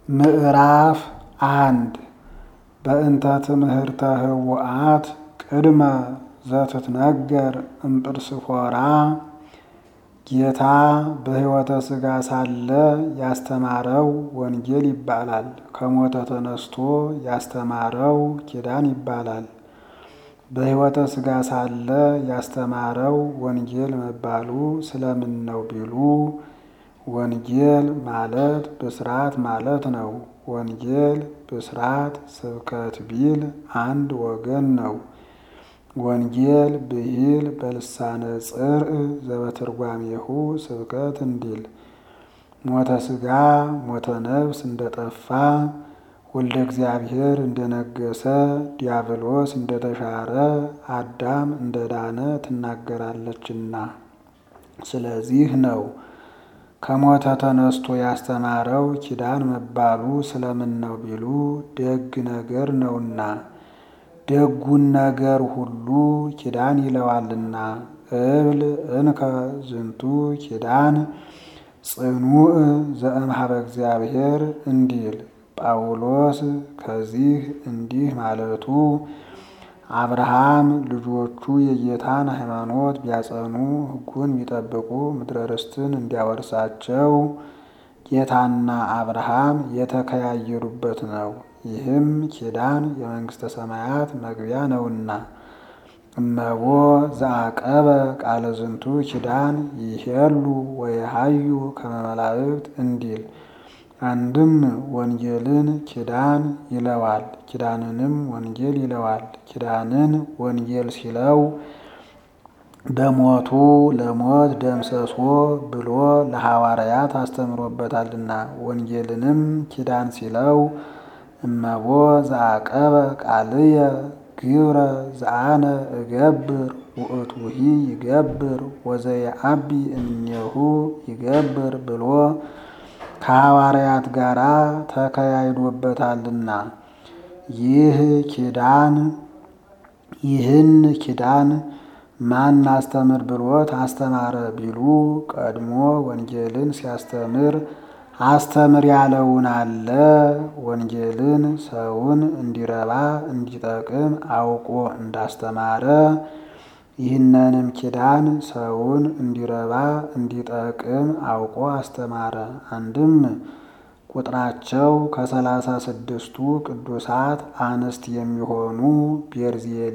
ምዕራፍ አንድ በእንተ ትምህርተ ህወአት ቅድመ ዘትትነገር እምጵርስፎራ ጌታ በሕይወተ ሥጋ ሳለ ያስተማረው ወንጌል ይባላል። ከሞተ ተነስቶ ያስተማረው ኪዳን ይባላል። በሕይወተ ሥጋ ሳለ ያስተማረው ወንጌል መባሉ ስለምን ነው ቢሉ ወንጌል ማለት ብስራት ማለት ነው። ወንጌል ብስራት ስብከት ቢል አንድ ወገን ነው። ወንጌል ብሂል በልሳነ ጽርዕ ዘበትርጓሜሁ ስብከት እንዲል ሞተ ሥጋ ሞተ ነፍስ እንደጠፋ ወልደ እግዚአብሔር እንደነገሰ ዲያብሎስ እንደተሻረ አዳም እንደዳነ ትናገራለችና ስለዚህ ነው። ከሞተ ተነስቶ ያስተማረው ኪዳን መባሉ ስለምን ነው ቢሉ ደግ ነገር ነውና ደጉን ነገር ሁሉ ኪዳን ይለዋልና። እብል እንከ ዝንቱ ኪዳን ጽኑዕ ዘእምኀበ እግዚአብሔር እንዲል ጳውሎስ ከዚህ እንዲህ ማለቱ አብርሃም ልጆቹ የጌታን ሃይማኖት ቢያጸኑ ሕጉን ቢጠብቁ ምድረ ርስትን እንዲያወርሳቸው ጌታና አብርሃም የተከያየሩበት ነው። ይህም ኪዳን የመንግሥተ ሰማያት መግቢያ ነውና። እመቦ ዘአቀበ ቃለ ዝንቱ ኪዳን ይሄሉ ወየሃዩ ከመ መላእክት እንዲል አንድም ወንጌልን ኪዳን ይለዋል፣ ኪዳንንም ወንጌል ይለዋል። ኪዳንን ወንጌል ሲለው በሞቱ ለሞት ደምሰሶ ብሎ ለሐዋርያት አስተምሮበታልና። ወንጌልንም ኪዳን ሲለው እመቦ ዘአቀበ ቃልየ ግብረ ዘአነ እገብር ውእቱሂ ይገብር ወዘየዐቢ እምኔሁ ይገብር ብሎ ከሐዋርያት ጋር ተከያይዶበታልና። ይህ ኪዳን ይህን ኪዳን ማን አስተምር ብሎት አስተማረ ቢሉ ቀድሞ ወንጌልን ሲያስተምር አስተምር ያለውን አለ። ወንጌልን ሰውን እንዲረባ እንዲጠቅም አውቆ እንዳስተማረ ይህንንም ኪዳን ሰውን እንዲረባ እንዲጠቅም አውቆ አስተማረ። አንድም ቁጥራቸው ከሰላሳ ስድስቱ ቅዱሳት አንስት የሚሆኑ ቤርዜሊ፣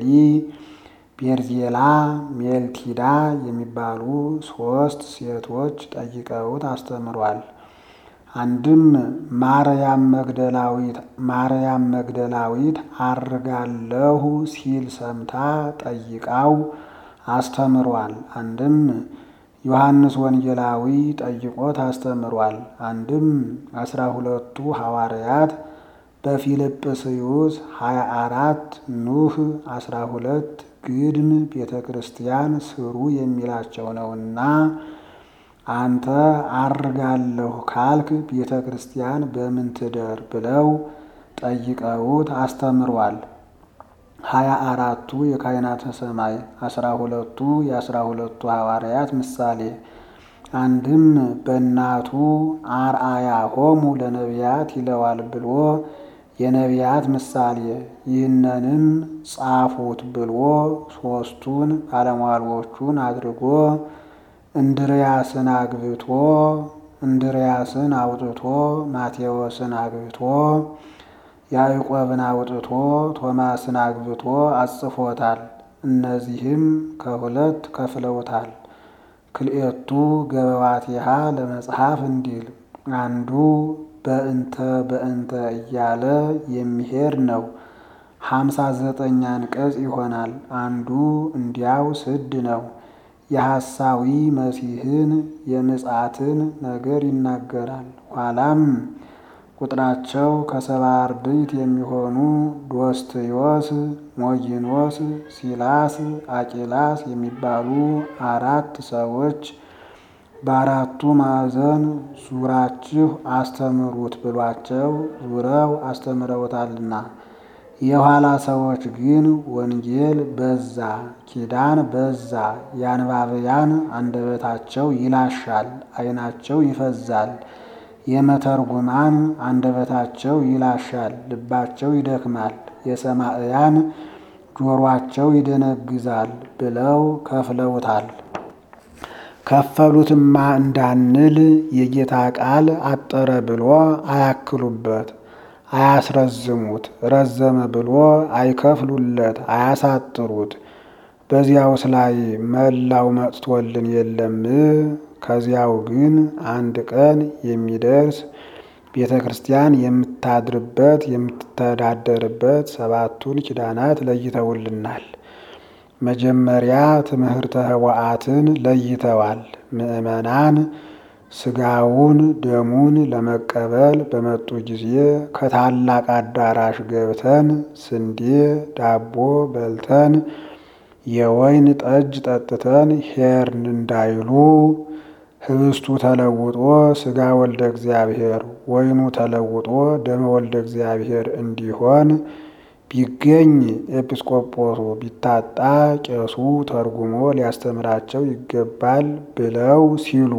ቤርዜላ፣ ሜልቲዳ የሚባሉ ሦስት ሴቶች ጠይቀውት አስተምሯል። አንድም ማርያም መግደላዊት ማርያም መግደላዊት አርጋለሁ ሲል ሰምታ ጠይቃው አስተምሯል። አንድም ዮሐንስ ወንጌላዊ ጠይቆት አስተምሯል። አንድም አስራ ሁለቱ ሐዋርያት በፊልጵስዩስ ሀያ አራት ኑህ አስራ ሁለት ግድም ቤተ ክርስቲያን ስሩ የሚላቸው ነውና አንተ አርጋለሁ ካልክ ቤተ ክርስቲያን በምን ትደር ብለው ጠይቀውት አስተምሯል። ሀያ አራቱ የካህናተ ሰማይ አስራ ሁለቱ የአስራ ሁለቱ ሐዋርያት ምሳሌ አንድም በእናቱ አርአያ ሆሙ ለነቢያት ይለዋል ብሎ የነቢያት ምሳሌ ይህንንም ጻፉት ብሎ ሦስቱን ባለሟሎቹን አድርጎ እንድርያስን አግብቶ እንድርያስን አውጥቶ ማቴዎስን አግብቶ ያዕቆብን አውጥቶ ቶማስን አግብቶ አጽፎታል። እነዚህም ከሁለት ከፍለውታል። ክልኤቱ ገበዋቲሃ ለመጽሐፍ እንዲል አንዱ በእንተ በእንተ እያለ የሚሄድ ነው። ሀምሳ ዘጠኝ አንቀጽ ይሆናል። አንዱ እንዲያው ስድ ነው። የሐሳዊ መሲህን የምጽአትን ነገር ይናገራል። ኋላም ቁጥራቸው ከሰባ አርድእት የሚሆኑ ዶስትዮስ፣ ሞጊኖስ፣ ሲላስ፣ አቂላስ የሚባሉ አራት ሰዎች በአራቱ ማዕዘን ዙራችሁ አስተምሩት ብሏቸው ዙረው አስተምረውታልና። የኋላ ሰዎች ግን ወንጌል በዛ፣ ኪዳን በዛ፣ የአንባብያን አንደበታቸው ይላሻል፣ ዓይናቸው ይፈዛል፣ የመተርጉማን አንደበታቸው ይላሻል፣ ልባቸው ይደክማል፣ የሰማዕያን ጆሯቸው ይደነግዛል ብለው ከፍለውታል። ከፈሉትማ እንዳንል የጌታ ቃል አጠረ ብሎ አያክሉበት፣ አያስረዝሙት፣ ረዘመ ብሎ አይከፍሉለት፣ አያሳጥሩት። በዚያውስ ላይ መላው መጥቶልን የለም። ከዚያው ግን አንድ ቀን የሚደርስ ቤተ ክርስቲያን የምታድርበት የምትተዳደርበት ሰባቱን ኪዳናት ለይተውልናል። መጀመሪያ ትምህርተ ኅቡዓትን ለይተዋል። ምዕመናን ስጋውን ደሙን ለመቀበል በመጡ ጊዜ ከታላቅ አዳራሽ ገብተን ስንዴ ዳቦ በልተን የወይን ጠጅ ጠጥተን ሄርን እንዳይሉ ህብስቱ ተለውጦ ስጋ ወልደ እግዚአብሔር፣ ወይኑ ተለውጦ ደመ ወልደ እግዚአብሔር እንዲሆን ቢገኝ ኤጲስቆጶሱ ቢታጣ ቄሱ ተርጉሞ ሊያስተምራቸው ይገባል ብለው ሲሉ፣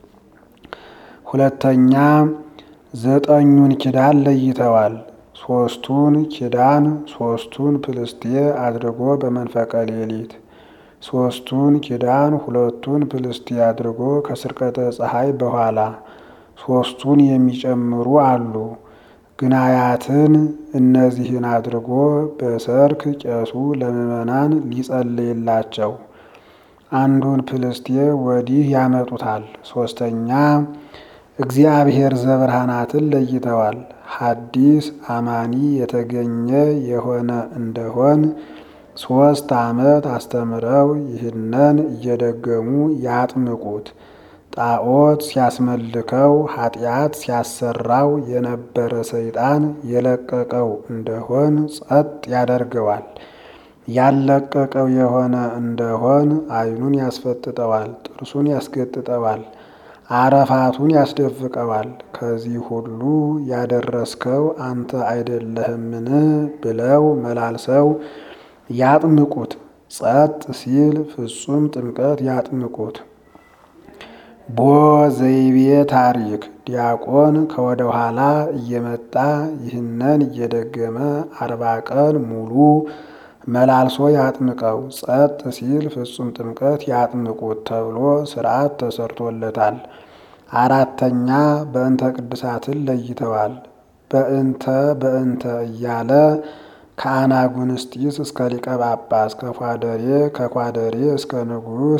ሁለተኛ ዘጠኙን ኪዳን ለይተዋል። ሶስቱን ኪዳን ሶስቱን ፕልስቴ አድርጎ በመንፈቀ ሌሊት ሶስቱን ኪዳን ሁለቱን ፕልስቴ አድርጎ ከስርቀተ ፀሐይ በኋላ ሶስቱን የሚጨምሩ አሉ። ግናያትን እነዚህን አድርጎ በሰርክ ቄሱ ለምዕመናን ሊጸልይላቸው አንዱን ፕልስቴ ወዲህ ያመጡታል። ሶስተኛ እግዚአብሔር ዘብርሃናትን ለይተዋል። ሐዲስ አማኒ የተገኘ የሆነ እንደሆን ሶስት ዓመት አስተምረው ይህንን እየደገሙ ያጥምቁት። ጣዖት ሲያስመልከው ኃጢአት ሲያሰራው የነበረ ሰይጣን የለቀቀው እንደሆን ጸጥ ያደርገዋል። ያለቀቀው የሆነ እንደሆን ዓይኑን ያስፈጥጠዋል፣ ጥርሱን ያስገጥጠዋል፣ አረፋቱን ያስደፍቀዋል። ከዚህ ሁሉ ያደረስከው አንተ አይደለህምን ብለው መላልሰው ያጥምቁት። ጸጥ ሲል ፍጹም ጥምቀት ያጥምቁት። ቦ ዘይቤ ታሪክ ዲያቆን ከወደ ኋላ እየመጣ ይህንን እየደገመ አርባ ቀን ሙሉ መላልሶ ያጥምቀው። ጸጥ ሲል ፍጹም ጥምቀት ያጥምቁት ተብሎ ሥርዓት ተሰርቶለታል። አራተኛ በእንተ ቅድሳትን ለይተዋል። በእንተ በእንተ እያለ ከአናጉንስጢስ እስከ ሊቀ ጳጳስ ከኳደሬ ከኳደሬ እስከ ንጉሥ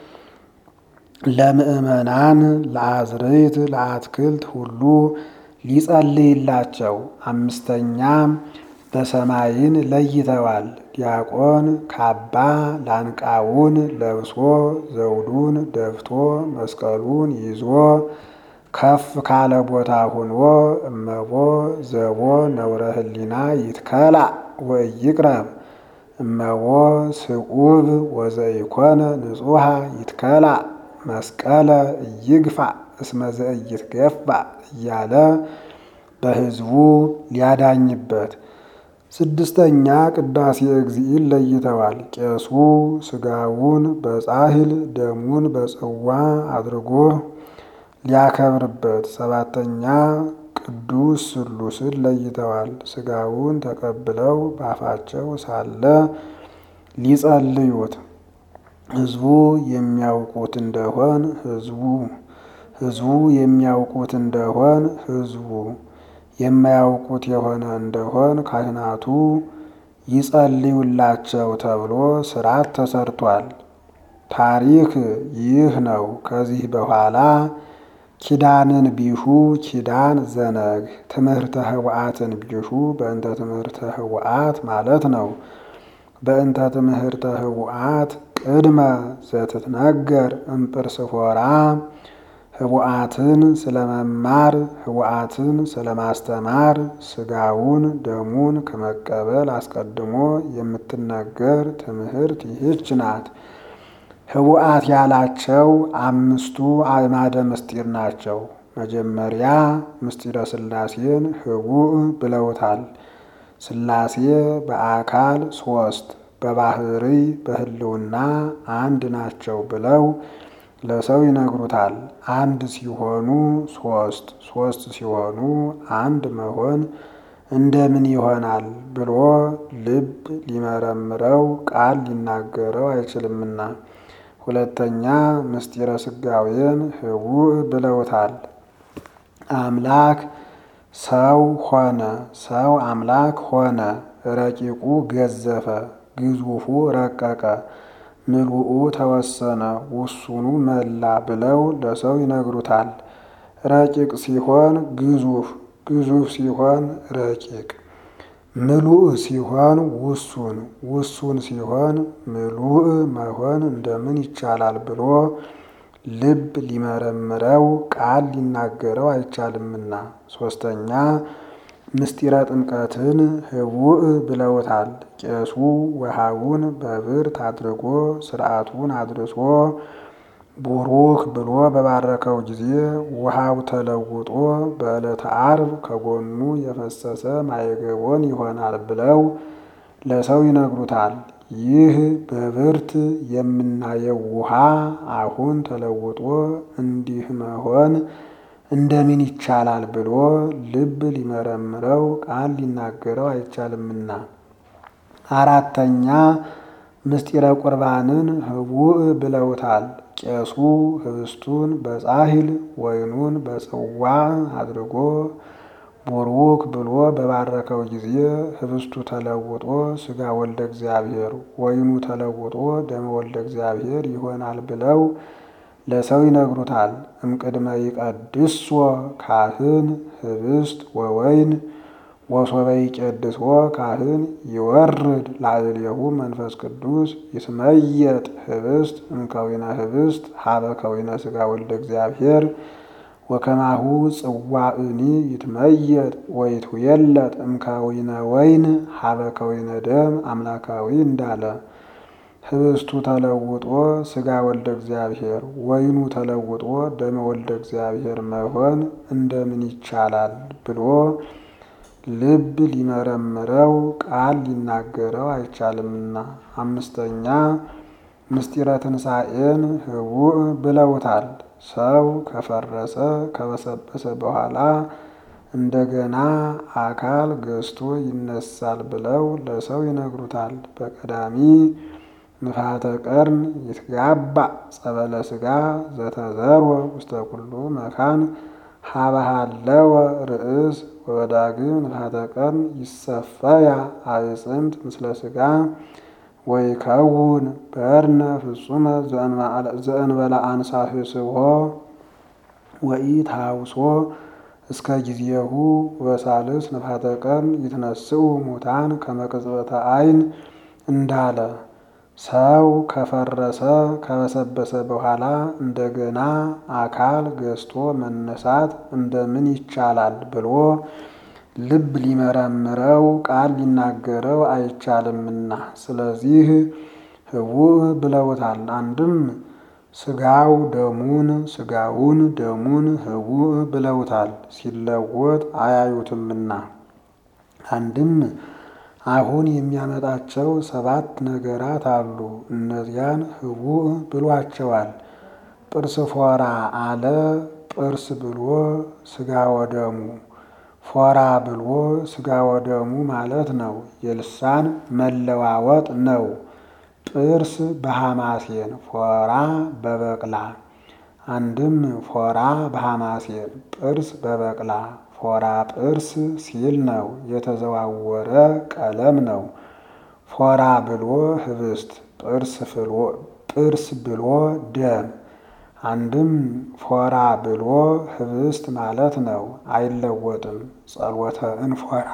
ለምእመናን ለአዝርዕት ለአትክልት ሁሉ ሊጸልይላቸው። አምስተኛ በሰማይን ለይተዋል። ዲያቆን ካባ ላንቃውን ለብሶ ዘውዱን ደፍቶ መስቀሉን ይዞ ከፍ ካለ ቦታ ሆኖ እመቦ ዘቦ ነውረ ህሊና ይትከላ ወይቅረብ እመቦ ስዑብ ወዘይኮነ ንጹሃ ይትከላ መስቀለ ይግፋ እስመ ዘኢይትገፋ እያለ በሕዝቡ ሊያዳኝበት። ስድስተኛ ቅዳሴ እግዚእን ለይተዋል። ቄሱ ስጋውን በጻሕል ደሙን በጽዋ አድርጎ ሊያከብርበት። ሰባተኛ ቅዱስ ስሉስን ለይተዋል። ስጋውን ተቀብለው ባፋቸው ሳለ ሊጸልዩት ሕዝቡ የሚያውቁት እንደሆን ሕዝቡ ሕዝቡ የሚያውቁት እንደሆን ሕዝቡ የማያውቁት የሆነ እንደሆን ካህናቱ ይጸልዩላቸው ተብሎ ሥርዓት ተሰርቷል። ታሪክ ይህ ነው። ከዚህ በኋላ ኪዳንን ቢሹ ኪዳን ዘነግ ትምህርተ ኅቡዓትን ቢሹ በእንተ ትምህርተ ኅቡዓት ማለት ነው። በእንተ ትምህርተ ኅቡዓት ቅድመ ዘትትነገር እምጵርስፎራ ኅቡዓትን ስለመማር ኅቡዓትን ስለማስተማር ስጋውን ደሙን ከመቀበል አስቀድሞ የምትነገር ትምህርት ይህች ናት። ኅቡዓት ያላቸው አምስቱ አዕማደ ምስጢር ናቸው። መጀመሪያ ምስጢረ ሥላሴን ኅቡዕ ብለውታል። ሥላሴ በአካል ሦስት በባህሪ በሕልውና አንድ ናቸው ብለው ለሰው ይነግሩታል። አንድ ሲሆኑ ሶስት ሶስት ሲሆኑ አንድ መሆን እንደምን ይሆናል ብሎ ልብ ሊመረምረው ቃል ሊናገረው አይችልምና። ሁለተኛ ምስጢረ ስጋዌን ህቡዕ ብለውታል። አምላክ ሰው ሆነ፣ ሰው አምላክ ሆነ። ረቂቁ ገዘፈ፣ ግዙፉ ረቀቀ፣ ምሉኡ ተወሰነ፣ ውሱኑ መላ ብለው ለሰው ይነግሩታል። ረቂቅ ሲሆን ግዙፍ፣ ግዙፍ ሲሆን ረቂቅ፣ ምሉእ ሲሆን ውሱን፣ ውሱን ሲሆን ምሉእ መሆን እንደምን ይቻላል ብሎ ልብ ሊመረምረው ቃል ሊናገረው አይቻልምና። ሶስተኛ ምስጢረ ጥምቀትን ህቡዕ ብለውታል። ቄሱ ውሃውን በብርት አድርጎ ስርዓቱን አድርሶ ቡሩክ ብሎ በባረከው ጊዜ ውሃው ተለውጦ በዕለተ ዓርብ ከጎኑ የፈሰሰ ማየገቦን ይሆናል ብለው ለሰው ይነግሩታል። ይህ በብርት የምናየው ውሃ አሁን ተለውጦ እንዲህ መሆን እንደምን ይቻላል ብሎ ልብ ሊመረምረው ቃል ሊናገረው አይቻልምና። አራተኛ ምስጢረ ቁርባንን ህቡዕ ብለውታል። ቄሱ ህብስቱን በጻሕል ወይኑን በጽዋ አድርጎ ቡሩክ ብሎ በባረከው ጊዜ ህብስቱ ተለውጦ ሥጋ ወልደ እግዚአብሔር፣ ወይኑ ተለውጦ ደመ ወልደ እግዚአብሔር ይሆናል ብለው ለሰው ይነግሩታል። እምቅድመ ይቀድሶ ካህን ህብስት ወወይን ወሶበ ይቄድስዎ ካህን ይወርድ ላዕሌሁ መንፈስ ቅዱስ ይትመየጥ ህብስት እምከዊነ ህብስት ሀበ ከዊነ ሥጋ ወልደ እግዚአብሔር ወከማሁ ጽዋእኒ ይትመየጥ ወይትውየለጥ እምከዊነ ወይን ሀበ ከዊነ ደም አምላካዊ እንዳለ ህብስቱ ተለውጦ ሥጋ ወልደ እግዚአብሔር ወይኑ ተለውጦ ደመ ወልደ እግዚአብሔር መሆን እንደምን ይቻላል ብሎ ልብ ሊመረምረው ቃል ሊናገረው አይቻልምና። አምስተኛ ምስጢረ ትንሣኤን ህቡዕ ብለውታል። ሰው ከፈረሰ ከበሰበሰ በኋላ እንደገና አካል ገዝቶ ይነሳል ብለው ለሰው ይነግሩታል። በቀዳሚ ንፋተ ቀርን ይትጋባእ ጸበለ ሥጋ ዘተዘርወ ውስተ ኩሉ መካን ሀበሃለወ ርእስ ወበዳግም ንፋተ ቀርን ይሰፈያ አዕፅምት ምስለ ሥጋ ወይከውን በርነ ፍጹመ ዘእንበለ አንሳፍስሖ ወኢታውሶ እስከ ጊዜሁ ወሳልስ ንፋተ ቀርን ይትነስኡ ሙታን ከመቅጽበተ ዓይን እንዳለ ሰው ከፈረሰ ከበሰበሰ በኋላ እንደገና አካል ገዝቶ መነሳት እንደምን ይቻላል ብሎ ልብ ሊመረምረው ቃል ሊናገረው አይቻልምና። ስለዚህ ህቡዕ ብለውታል። አንድም ስጋው ደሙን ስጋውን ደሙን ህቡዕ ብለውታል። ሲለወጥ አያዩትምና። አንድም አሁን የሚያመጣቸው ሰባት ነገራት አሉ። እነዚያን ህቡዕ ብሏቸዋል። ጥርስ ፎራ አለ። ጥርስ ብሎ ስጋ ወደሙ ፎራ ብሎ ስጋ ወደሙ ማለት ነው። የልሳን መለዋወጥ ነው። ጥርስ በሐማሴን ፎራ በበቅላ አንድም ፎራ በሐማሴን ጥርስ በበቅላ ፎራ ጥርስ ሲል ነው። የተዘዋወረ ቀለም ነው። ፎራ ብሎ ህብስት ጥርስ ብሎ ደም አንድም ፎራ ብሎ ህብስት ማለት ነው። አይለወጥም። ጸሎተ እንፎራ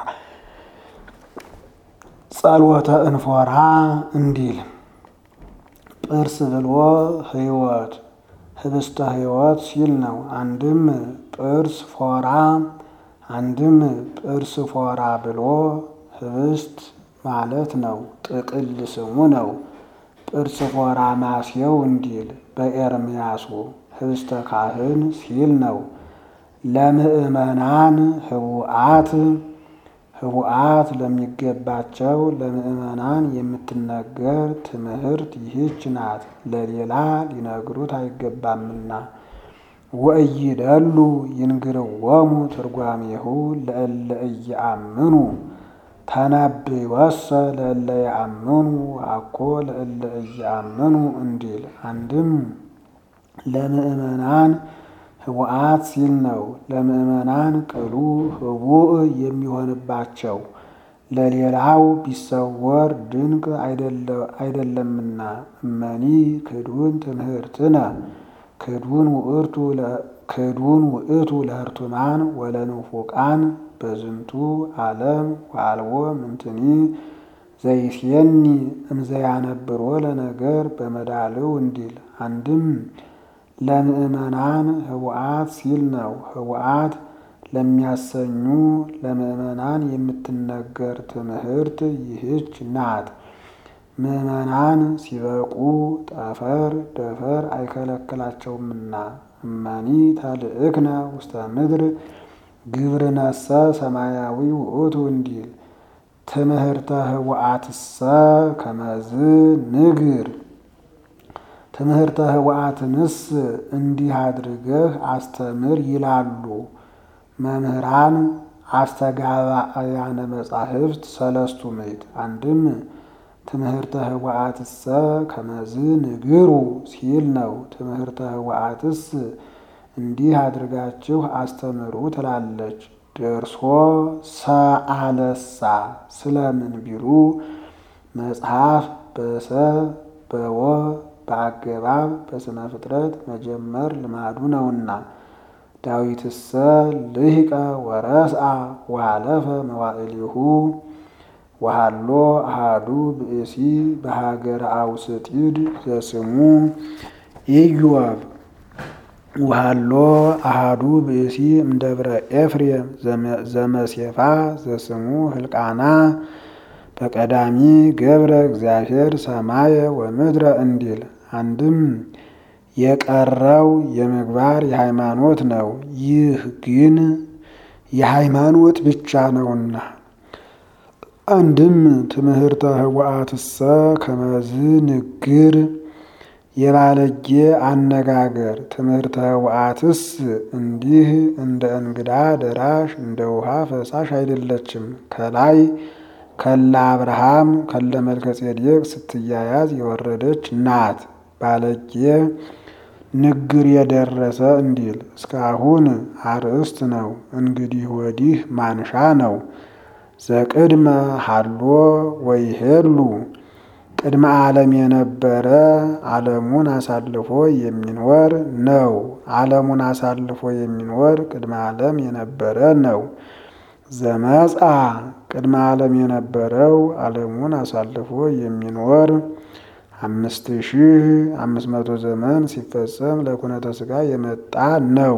ጸሎተ እንፎራ እንዲል ጥርስ ብሎ ህይወት ህብስተ ህይወት ሲል ነው። አንድም ጥርስ ፎራ አንድም ጥርስ ፎራ ብሎ ህብስት ማለት ነው። ጥቅል ስሙ ነው። ጥርስ ፎራ ማስየው እንዲል በኤርምያሱ ህብስተ ካህን ሲል ነው። ለምእመናን ህቡአት ህቡአት ለሚገባቸው ለምእመናን የምትነገር ትምህርት ይህች ናት፣ ለሌላ ሊነግሩት አይገባምና። ወእይደሉ ይንግርዎሙ ትርጓሜሁ ለእለ ኢየአምኑ ተነብዮሰ ለእለ የአምኑ አኮ ለእለ ኢየአምኑ እንዲል። አንድም ለምእመናን ህቡአት ሲል ነው። ለምእመናን ቅሉ ህቡእ የሚሆንባቸው ለሌላው ቢሰወር ድንቅ አይደለምና። እመኒ ክዱን ትምህርትነ ክዱን ውእቱ ለህርቱማን ወለንፉቃን በዝንቱ ዓለም ወአልቦ ምንትኒ ዘይሴኒ እምዘያነብሮ ለነገር በመዳልው እንዲል። አንድም ለምእመናን ህቡአት ሲል ነው። ህቡአት ለሚያሰኙ ለምእመናን የምትነገር ትምህርት ይህች ናት። ምእመናን ሲበቁ ጠፈር ደፈር አይከለክላቸውምና። እመኒ ተልእክነ ውስተ ምድር ግብርነሰ ሰማያዊ ውእቱ እንዲል። ትምህርተ ህቡአትሰ ከመዝ ንግር ትምህርተ ህቡአትንስ እንዲህ አድርገህ አስተምር ይላሉ መምህራን አስተጋባእያነ መጻሕፍት ሰለስቱ ምዕት። አንድም ትምህርተ ህቡአትሰ ከመዝ ንግሩ ሲል ነው። ትምህርተ ህቡአትስ እንዲህ አድርጋችሁ አስተምሩ ትላለች። ደርሶ ሰአለሳ ስለምን ቢሉ መጽሐፍ በሰ በወ በአገባብ በስነ ፍጥረት መጀመር ልማዱ ነውና። ዳዊትሰ ልሂቀ ወረስአ ወሃለፈ መዋዕሊሁ ወሃሎ አሃዱ ብእሲ በሃገረ አውስጢድ ዘስሙ ኢዮብ ወሃሎ አሃዱ ብእሲ እምደብረ ኤፍሬም ዘመሴፋ ዘስሙ ህልቃና በቀዳሚ ገብረ እግዚአብሔር ሰማየ ወምድረ እንዲል። አንድም የቀረው የምግባር የሃይማኖት ነው። ይህ ግን የሃይማኖት ብቻ ነውና። አንድም ትምህርተ ህቡአትሰ ከመዝ ንግር የባለጌ አነጋገር ትምህርተ ህቡአትስ እንዲህ እንደ እንግዳ ደራሽ እንደ ውሃ ፈሳሽ አይደለችም። ከላይ ከለ አብርሃም ከለ መልከጼዴቅ ስትያያዝ የወረደች ናት። ባለጌ ንግር የደረሰ እንዲል እስካሁን አርእስት ነው። እንግዲህ ወዲህ ማንሻ ነው። ዘቅድመ ሀሎ ወይሄሉ ቅድመ ዓለም የነበረ ዓለሙን አሳልፎ የሚኖር ነው። ዓለሙን አሳልፎ የሚኖር ቅድመ ዓለም የነበረ ነው። ዘመጻ ቅድመ ዓለም የነበረው ዓለሙን አሳልፎ የሚኖር አምስት ሺህ አምስት መቶ ዘመን ሲፈጸም ለኩነተ ሥጋ የመጣ ነው።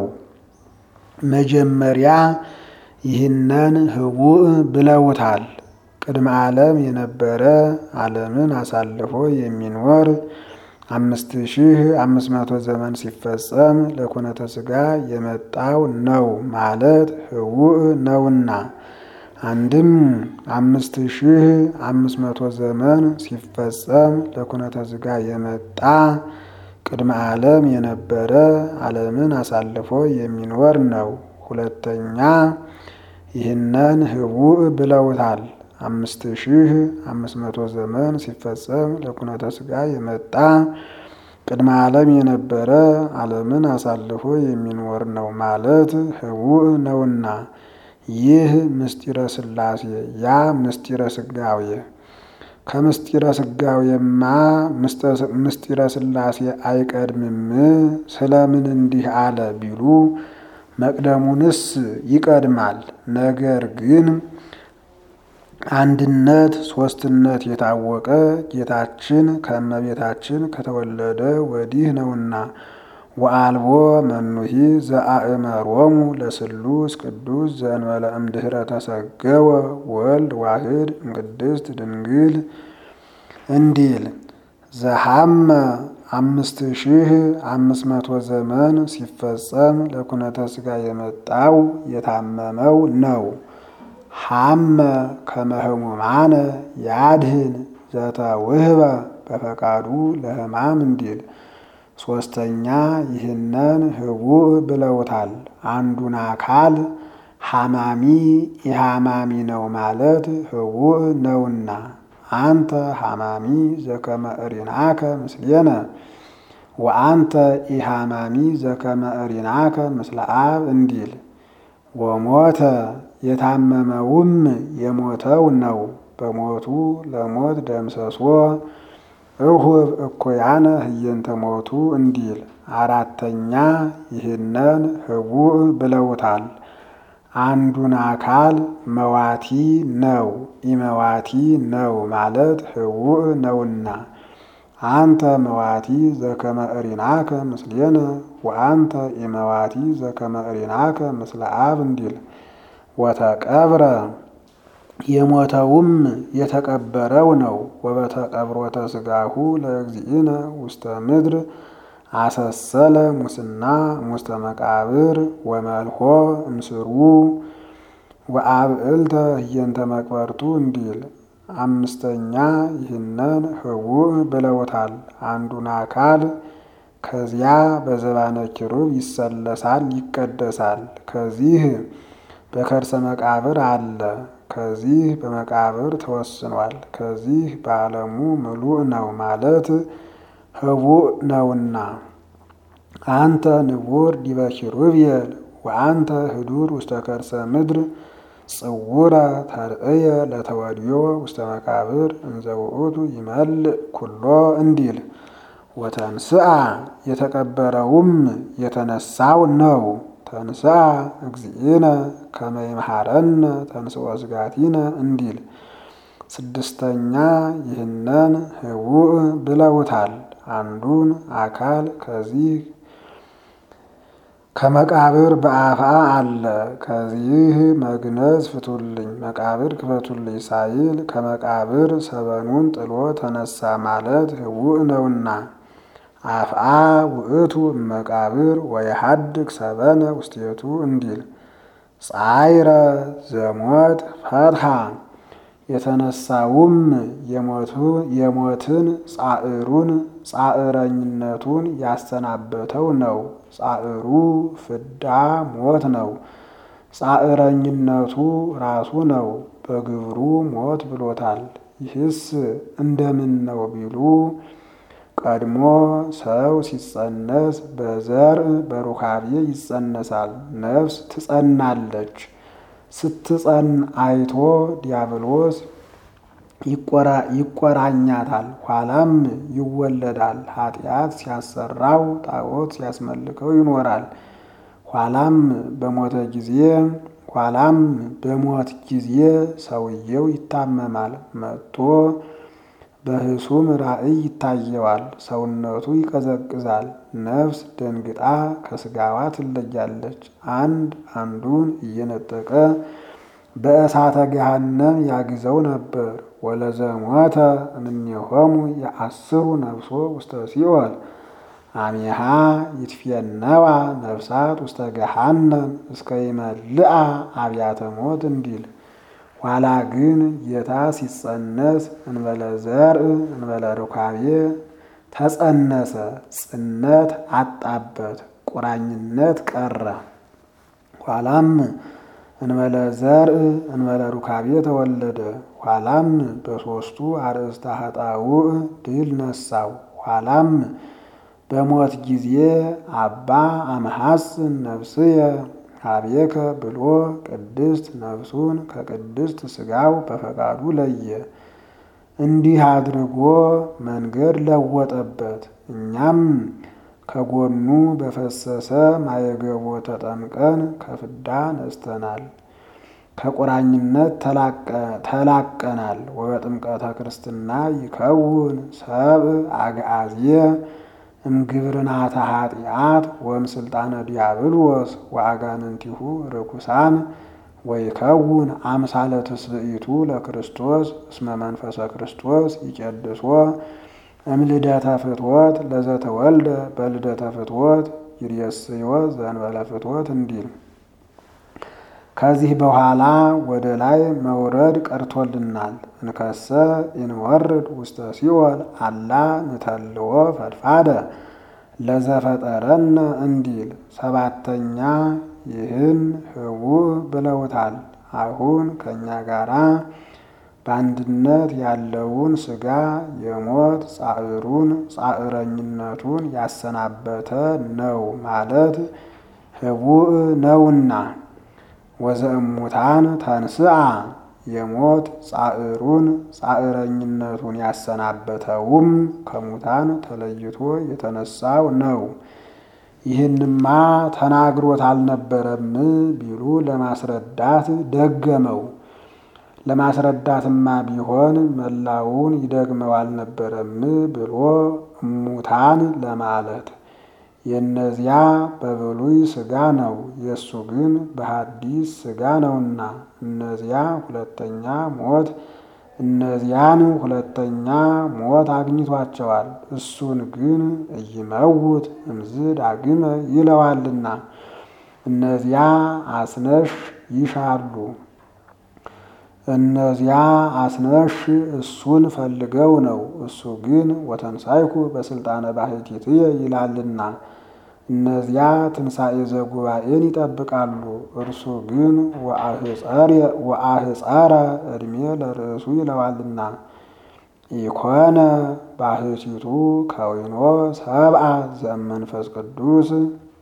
መጀመሪያ ይህንን ህቡእ ብለውታል። ቅድመ ዓለም የነበረ ዓለምን አሳልፎ የሚኖር አምስት ሺህ አምስት መቶ ዘመን ሲፈጸም ለኩነተ ሥጋ የመጣው ነው ማለት ህቡእ ነውና። አንድም አምስት ሺህ አምስት መቶ ዘመን ሲፈጸም ለኩነተ ሥጋ የመጣ ቅድመ ዓለም የነበረ ዓለምን አሳልፎ የሚኖር ነው። ሁለተኛ ይህንን ህቡእ ብለውታል። አምስት ሺህ አምስት መቶ ዘመን ሲፈጸም ለኩነተ ሥጋ የመጣ ቅድመ ዓለም የነበረ ዓለምን አሳልፎ የሚኖር ነው ማለት ህቡእ ነውና። ይህ ምስጢረ ሥላሴ ያ ምስጢረ ሥጋዌ ከምስጢረ ሥጋዌማ ምስጢረ ሥላሴ አይቀድምም? ስለምን እንዲህ አለ ቢሉ መቅደሙንስ ይቀድማል። ነገር ግን አንድነት ሶስትነት የታወቀ ጌታችን ከእመቤታችን ከተወለደ ወዲህ ነውና። ወአልቦ መኑሂ ዘአእመሮሙ ለስሉስ ቅዱስ ዘእንበለ እምድኅረ ተሰገወ ወልድ ዋህድ እምቅድስት ድንግል እንዲል ዘሐመ አምስት ሺህ አምስት መቶ ዘመን ሲፈጸም ለኩነተ ሥጋ የመጣው የታመመው ነው። ሐመ ከመህሙማነ ያድህን ዘተውህበ በፈቃዱ ለሕማም እንዲል ሶስተኛ ይህንን ህቡዕ ብለውታል። አንዱን አካል ሐማሚ ኢሐማሚ ነው ማለት ህቡዕ ነውና አንተ ሐማሚ ዘከመ እሪናከ ምስሌነ ወአንተ ኢሐማሚ ዘከመ እሪናከ ምስለ አብ እንዲል ወሞተ የታመመውም የሞተው ነው በሞቱ ለሞት ደምሰሶ እሁብ እኩያነ ህየንተ ሞቱ እንዲል አራተኛ ይህንን ህቡዕ ብለውታል። አንዱን አካል መዋቲ ነው ኢመዋቲ ነው ማለት ህቡዕ ነውና አንተ መዋቲ ዘከመ እሪናከ ምስሌነ ወአንተ ኢመዋቲ ዘከመ እሪናከ ምስለ አብ እንዲል ወተቀብረ የሞተውም የተቀበረው ነው። ወበተቀብሮተ ስጋሁ ለእግዚእነ ውስተ ምድር አሰሰለ ሙስና ሙስተ መቃብር ወመልሆ እምስሩ ወአብዕልተ ህየንተ መቅበርቱ እንዲል አምስተኛ ይህንን ህቡዕ ብለውታል። አንዱን አካል ከዚያ በዘባነ ኪሩብ ይሰለሳል ይቀደሳል። ከዚህ በከርሰ መቃብር አለ። ከዚህ በመቃብር ተወስኗል። ከዚህ በዓለሙ ምሉእ ነው ማለት ህቡዕ ነውና አንተ ንቡር ዲበ ኪሩቤል ወአንተ ህዱር ውስተ ከርሰ ምድር ጽውረ ተርእየ ለተወድዮ ውስተ መቃብር እንዘ ውእቱ ይመልእ ኩሎ እንዲል ወተንስአ የተቀበረውም የተነሳው ነው። ተንስአ እግዚእነ ከመ ይምሃረነ ተንስኦ ስጋቲነ እንዲል ስድስተኛ ይህንን ህቡዕ ብለውታል። አንዱን አካል ከዚህ ከመቃብር በአፋ አለ። ከዚህ መግነዝ ፍቱልኝ መቃብር ክፈቱልኝ ሳይል ከመቃብር ሰበኑን ጥሎ ተነሳ ማለት ህቡዕ ነውና አፍአ ውእቱ መቃብር ወየሐድግ ሰበነ ውስቴቱ እንዲል ጻይረ ዘሞት ፈትሐ የተነሳውም የሞትን ጻዕሩን ጻዕረኝነቱን ያሰናበተው ነው። ጻዕሩ ፍዳ ሞት ነው። ጻዕረኝነቱ ራሱ ነው። በግብሩ ሞት ብሎታል። ይህስ እንደምን ነው ቢሉ ቀድሞ ሰው ሲጸነስ በዘር በሩካቤ ይጸነሳል። ነፍስ ትጸናለች። ስትጸን አይቶ ዲያብሎስ ይቆራኛታል። ኋላም ይወለዳል። ኃጢአት ሲያሰራው ጣዖት ሲያስመልከው ይኖራል። ኋላም በሞተ ጊዜ ኋላም በሞት ጊዜ ሰውየው ይታመማል። መጥቶ በህሱም ራእይ ይታየዋል። ሰውነቱ ይቀዘቅዛል። ነፍስ ደንግጣ ከስጋዋ ትለያለች። አንድ አንዱን እየነጠቀ በእሳተ ገሃነም ያግዘው ነበር። ወለዘሞተ እምኔሆሙ የአስሩ ነፍሶ ውስተ ሲኦል አሜሃ ይትፌነዋ ነፍሳት ውስተ ገሃነም እስከ ይመልአ አብያተ ሞት እንዲል ኋላ ግን ጌታ ሲጸነስ እንበለ ዘርእ እንበለ ሩካቤ ተጸነሰ። ጽነት አጣበት፣ ቁራኝነት ቀረ። ኋላም እንበለ ዘርእ እንበለ ሩካቤ ተወለደ። ኋላም በሦስቱ አርእስተ ኃጣውእ ድል ነሳው። ኋላም በሞት ጊዜ አባ አምሐጽን ነፍስየ ሀቤከ ብሎ ቅድስት ነፍሱን ከቅድስት ሥጋው በፈቃዱ ለየ። እንዲህ አድርጎ መንገድ ለወጠበት። እኛም ከጎኑ በፈሰሰ ማየገቦ ተጠምቀን ከፍዳ ነስተናል፣ ከቁራኝነት ተላቀናል። ወበጥምቀተ ክርስትና ይከውን ሰብእ አግዓዝየ እምግብርናተ ኃጢአት ወእምስልጣነ ዲያብሎስ ወአጋንንቲሁ ርኩሳን ወይከውን አምሳለ ትስብእቱ ለክርስቶስ እስመ መንፈሰ ክርስቶስ ይቄድሶ እምልደተ ፍትወት ለዘተወልደ በልደተ ፍትወት ይርየስዮ ዘእንበለ ፍትወት እንዲል ከዚህ በኋላ ወደ ላይ መውረድ ቀርቶልናል። እንከሰ ኢንወርድ ውስተ ሲኦል አላ ንተልዎ ፈድፋደ ለዘፈጠረነ እንዲል ሰባተኛ ይህን ህቡዕ ብለውታል። አሁን ከእኛ ጋራ በአንድነት ያለውን ሥጋ የሞት ጻዕሩን ጻዕረኝነቱን ያሰናበተ ነው ማለት ህቡዕ ነውና ወዘእሙታን ተንስአ የሞት ጻዕሩን ጻዕረኝነቱን ያሰናበተውም ከሙታን ተለይቶ የተነሳው ነው። ይህንማ ተናግሮት አልነበረም ቢሉ ለማስረዳት ደገመው። ለማስረዳትማ ቢሆን መላውን ይደግመው አልነበረም ብሎ እሙታን ለማለት የእነዚያ በብሉይ ሥጋ ነው፣ የእሱ ግን በሐዲስ ሥጋ ነውና እነዚያ ሁለተኛ ሞት እነዚያን ሁለተኛ ሞት አግኝቷቸዋል። እሱን ግን እይመውት እምዝ ዳግመ ይለዋልና እነዚያ አስነሽ ይሻሉ። እነዚያ አስነሽ እሱን ፈልገው ነው። እሱ ግን ወተንሳይኩ በስልጣነ ባሕቲትየ ይላልና እነዚያ ትንሣኤ ዘጉባኤን ይጠብቃሉ። እርሱ ግን ወአህፀረ ዕድሜ ለርእሱ ይለዋልና ኢኮነ ባሕቲቱ ከዊኖ ሰብአ ዘመንፈስ ቅዱስ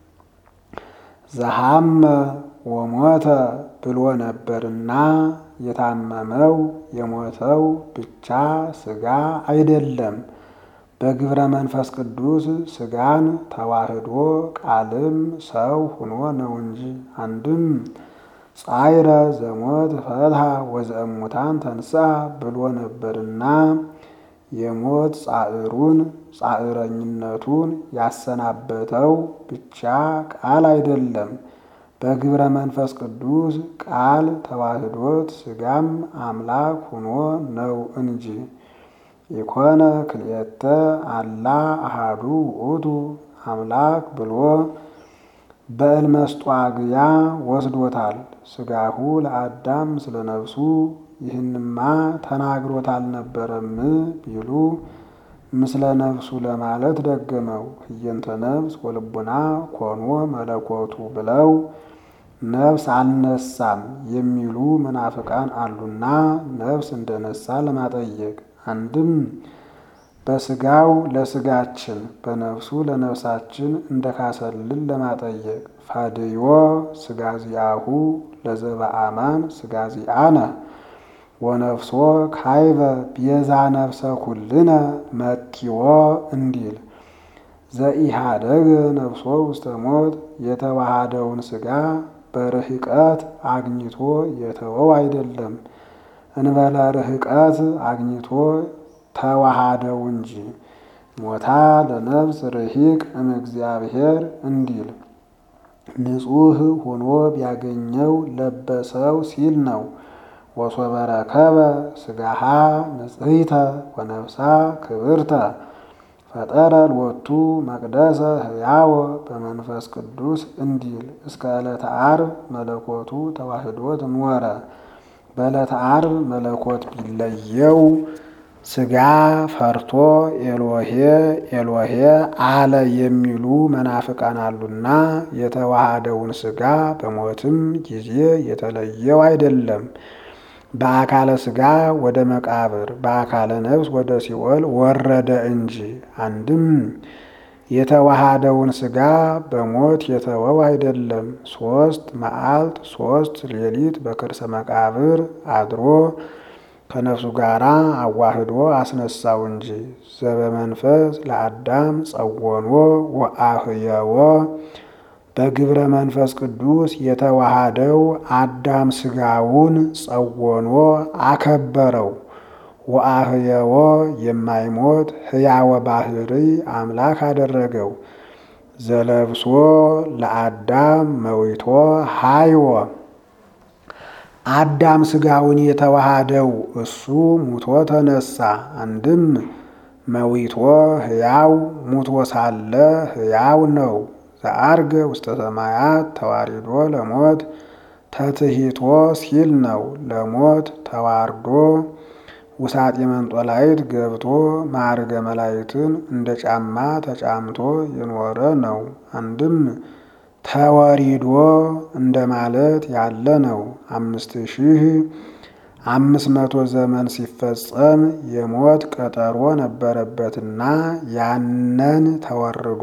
ዘሃመ ወሞተ ብሎ ነበርና የታመመው የሞተው ብቻ ሥጋ አይደለም፣ በግብረ መንፈስ ቅዱስ ሥጋን ተዋህዶ ቃልም ሰው ሁኖ ነው እንጂ። አንድም ጻይረ ዘሞት ፈትሐ ወዘእሙታን ተንሥአ ብሎ ነበርና የሞት ጻዕሩን ጻዕረኝነቱን ያሰናበተው ብቻ ቃል አይደለም በግብረ መንፈስ ቅዱስ ቃል ተዋህዶት ሥጋም አምላክ ሁኖ ነው እንጂ። ኢኮነ ክልኤተ አላ አሃዱ ውእቱ አምላክ ብሎ በእልመስጧግያ ወስዶታል። ሥጋሁ ለአዳም ስለ ነፍሱ ይህንማ ተናግሮት አልነበረም ቢሉ ምስለ ነፍሱ ለማለት ደገመው። ህየንተ ነፍስ ወልቡና ኮኖ መለኮቱ ብለው ነፍስ አልነሳም የሚሉ መናፍቃን አሉና ነፍስ እንደነሳ ለማጠየቅ አንድም በሥጋው ለሥጋችን በነፍሱ ለነፍሳችን እንደካሰልን ለማጠየቅ ፋድዮ ሥጋዚአሁ ለዘበአማን ሥጋዚአነ ወነፍሶ ካይበ ቤዛ ነፍሰ ኩልነ መቲዎ እንዲል ዘኢሃደገ ነፍሶ ውስተ ሞት የተዋሃደውን ሥጋ በርህቀት አግኝቶ የተወው አይደለም፣ እንበለ ርህቀት አግኝቶ ተዋሃደው እንጂ። ሞታ ለነፍስ ርሂቅ እምእግዚአብሔር እንዲል ንጹሕ ሆኖ ቢያገኘው ለበሰው ሲል ነው። ወሶበ ረከበ ሥጋሃ ንጽሕተ ወነፍሳ ክብርተ ፈጠረ ሎቱ መቅደሰ ሕያወ በመንፈስ ቅዱስ እንዲል እስከ ዕለተ ዓርብ መለኮቱ ተዋህዶት ኖረ። በዕለተ ዓርብ መለኮት ቢለየው ሥጋ ፈርቶ ኤሎሄ ኤሎሄ አለ የሚሉ መናፍቃን አሉና የተዋሃደውን ሥጋ በሞትም ጊዜ የተለየው አይደለም። በአካለ ሥጋ ወደ መቃብር በአካለ ነፍስ ወደ ሲኦል ወረደ እንጂ። አንድም የተዋሃደውን ሥጋ በሞት የተወው አይደለም። ሦስት መዓልት ሦስት ሌሊት በከርሰ መቃብር አድሮ ከነፍሱ ጋር አዋህዶ አስነሳው እንጂ። ዘበመንፈስ ለአዳም ጸወኖ ወአህየዎ በግብረ መንፈስ ቅዱስ የተዋሃደው አዳም ሥጋውን ጸወኖ አከበረው። ወአህየዎ የማይሞት ሕያወ ባህሪ አምላክ አደረገው። ዘለብሶ ለአዳም መዊቶ ሃይወ አዳም ሥጋውን የተዋሃደው እሱ ሙቶ ተነሳ። አንድም መዊቶ ሕያው ሙቶ ሳለ ሕያው ነው። ዘአርገ ውስተ ሰማያት ተዋሪዶ ለሞት ተትሂቶ ሲል ነው። ለሞት ተዋርዶ ውሳጤ መንጦላይት ገብቶ ማዕርገ መላይትን እንደ ጫማ ተጫምቶ የኖረ ነው። አንድም ተወሪዶ እንደማለት ያለ ነው። አምስት ሺህ አምስት መቶ ዘመን ሲፈጸም የሞት ቀጠሮ ነበረበትና ያንን ተወርዶ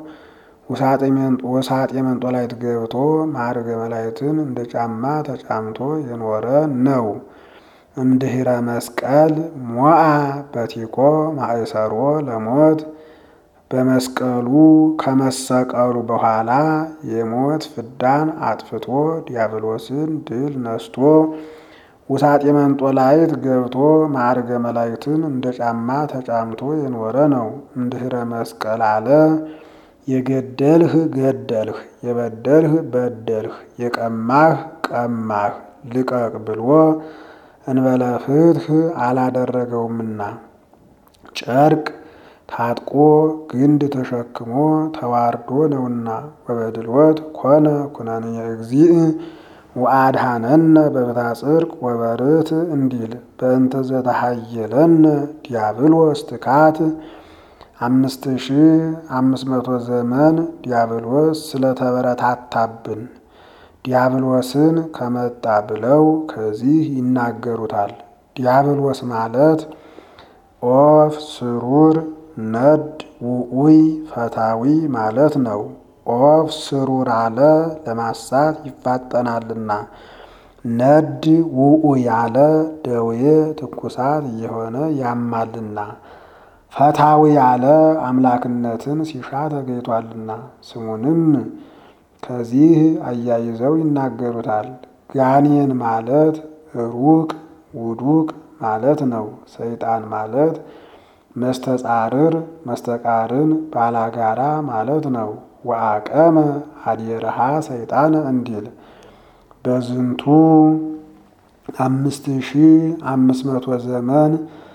ውሳጤ መንጦላይት ገብቶ ማዕርገ መላይትን እንደ ጫማ ተጫምቶ የኖረ ነው። እምድኅረ መስቀል ሞአ በቲኮ ማእሰሮ ለሞት በመስቀሉ ከመሰቀሉ በኋላ የሞት ፍዳን አጥፍቶ ዲያብሎስን ድል ነስቶ ውሳጤ መንጦላይት ገብቶ ማዕርገ መላይትን እንደ ጫማ ተጫምቶ የኖረ ነው። እምድኅረ መስቀል አለ የገደልህ ገደልህ፣ የበደልህ በደልህ፣ የቀማህ ቀማህ ልቀቅ ብሎ እንበለ ፍትሕ አላደረገውምና ጨርቅ ታጥቆ ግንድ ተሸክሞ ተዋርዶ ነውና። ወበድልወት ኮነ ኩነኔ እግዚእ ወአድኀነነ በፍትሐ ጽድቅ ወበርትዕ እንዲል በእንተ ዘተሃየለነ ዲያብሎስ ትካት አምስት ሺህ አምስት መቶ ዘመን ዲያብሎስ ስለተበረታታብን ዲያብሎስን ከመጣ ብለው ከዚህ ይናገሩታል። ዲያብሎስ ማለት ኦፍ ስሩር ነድ ውኡይ ፈታዊ ማለት ነው። ኦፍ ስሩር አለ ለማሳት ይፋጠናልና፣ ነድ ውኡይ አለ ደዌ ትኩሳት እየሆነ ያማልና፣ ፈታዊ አለ አምላክነትን ሲሻ ተገኝቷልና። ስሙንም ከዚህ አያይዘው ይናገሩታል። ጋኔን ማለት ሩቅ ውዱቅ ማለት ነው። ሰይጣን ማለት መስተጻርር መስተቃርን ባላጋራ ማለት ነው። ወአቀመ አድየረሃ ሰይጣን እንዲል በዝንቱ አምስት ሺህ አምስት መቶ ዘመን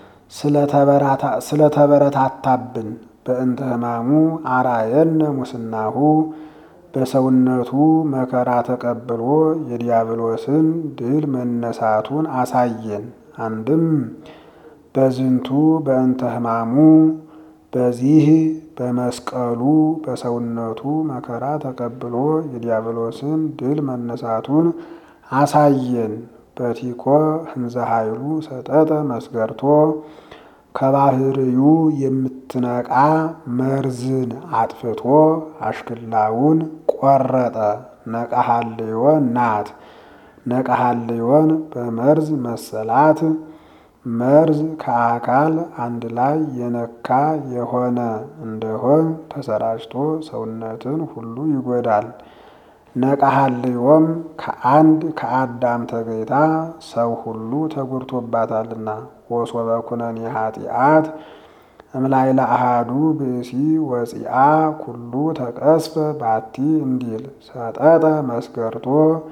ስለተበረታታብን በእንተ ሕማሙ አራየነ ሙስናሁ በሰውነቱ መከራ ተቀብሎ የዲያብሎስን ድል መነሳቱን አሳየን። አንድም በዝንቱ በእንተ ሕማሙ በዚህ በመስቀሉ በሰውነቱ መከራ ተቀብሎ የዲያብሎስን ድል መነሳቱን አሳየን። በቲኮ ህንዘ ኃይሉ ሰጠጠ መስገርቶ ከባህርዩ የምትነቃ መርዝን አጥፍቶ አሽክላውን ቆረጠ። ነቀሃልዮ ናት። ነቀሃልዮን በመርዝ መሰላት። መርዝ ከአካል አንድ ላይ የነካ የሆነ እንደሆን ተሰራጭቶ ሰውነትን ሁሉ ይጎዳል። ነቀሃልዮም ከአንድ ከአዳም ተገይታ ሰው ሁሉ ተጎድቶባታልና። ወሶበ ኩነኔ ኃጢአት እምላይለ አሃዱ ብእሲ ወፂአ ኩሉ ተቀስፈ ባቲ እንዲል ሰጠጠ መስገርቶ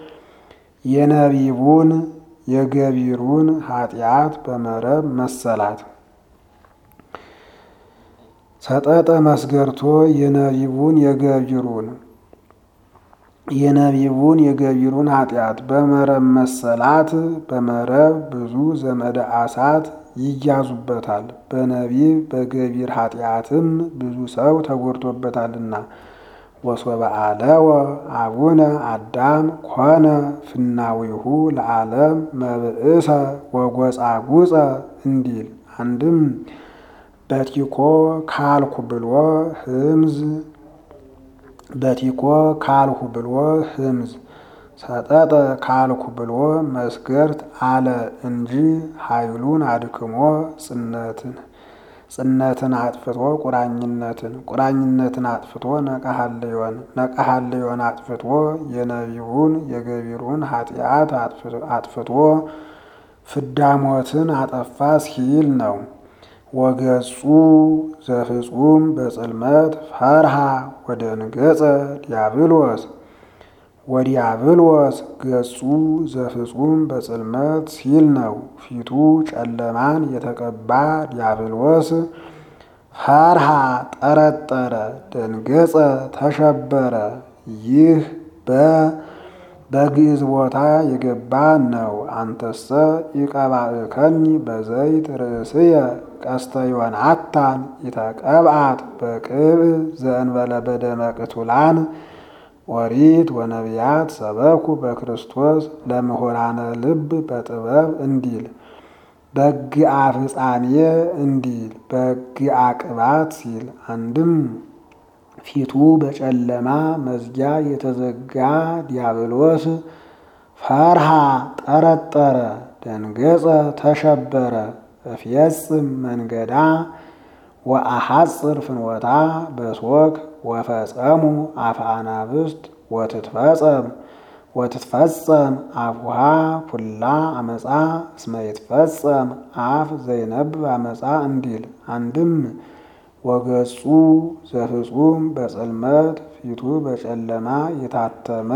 የነቢቡን የገቢሩን ኃጢአት በመረብ መሰላት። ሰጠጠ መስገርቶ የነቢቡን የገቢሩን የነቢቡን የገቢሩን ኃጢአት በመረብ መሰላት። በመረብ ብዙ ዘመደ አሳት ይያዙበታል። በነቢብ በገቢር ኃጢአትም ብዙ ሰው ተጎድቶበታልና። ወሶበ አለወ አቡነ አዳም ኮነ ፍናዊሁ ለዓለም መብእሰ ወጎጻጉጸ እንዲል አንድም በቲኮ ካልኩ ብሎ ህምዝ በቲኮ ካልሁ ብሎ ህምዝ ሰጠጠ ካልኩ ብሎ መስገርት አለ እንጂ ኃይሉን አድክሞ ጽነትን ጽነትን አጥፍቶ ቁራኝነትን ቁራኝነትን አጥፍቶ ነቀሃልዮን ነቀሃልዮን አጥፍቶ የነቢቡን የገቢሩን ኃጢአት አጥፍቶ ፍዳሞትን አጠፋ ሲል ነው። ወገጹ ዘፍጹም በጽልመት ፈርሃ ወደንገጸ ዲያብሎስ ወዲያብሎስ ገጹ ዘፍጹም በጽልመት ሲል ነው። ፊቱ ጨለማን የተቀባ ዲያብሎስ ፈርሃ ጠረጠረ፣ ደንገጸ ተሸበረ። ይህ በግዕዝ ቦታ የገባ ነው። አንተሰ ኢቀባእከኒ በዘይት ርእስየ ቀስተ ዮናታን ኢተቀብአት በቅብዕ ዘእንበለ በደመ ቅቱላን ኦሪት ወነቢያት ሰበኩ በክርስቶስ ለምሁራነ ልብ በጥበብ እንዲል በግአ ፍጻሜ እንዲል በግአ ቅባት ሲል አንድም ፊቱ በጨለማ መዝጊያ የተዘጋ ዲያብሎስ ፈርሃ ጠረጠረ፣ ደንገጸ፣ ተሸበረ። እፍየጽም መንገዳ ወአሐጽር ፍኖታ በሶክ ወፈጸሙ አፈ አናብስት ወትትፈጸም ወትትፈጸም አፉሃ ፑላ አመፃ እስመ ይትፈጸም አፍ ዘይነብብ አመፃ እንዲል አንድም ወገጹ ዘፍጹም በጽልመት ፊቱ በጨለማ የታተመ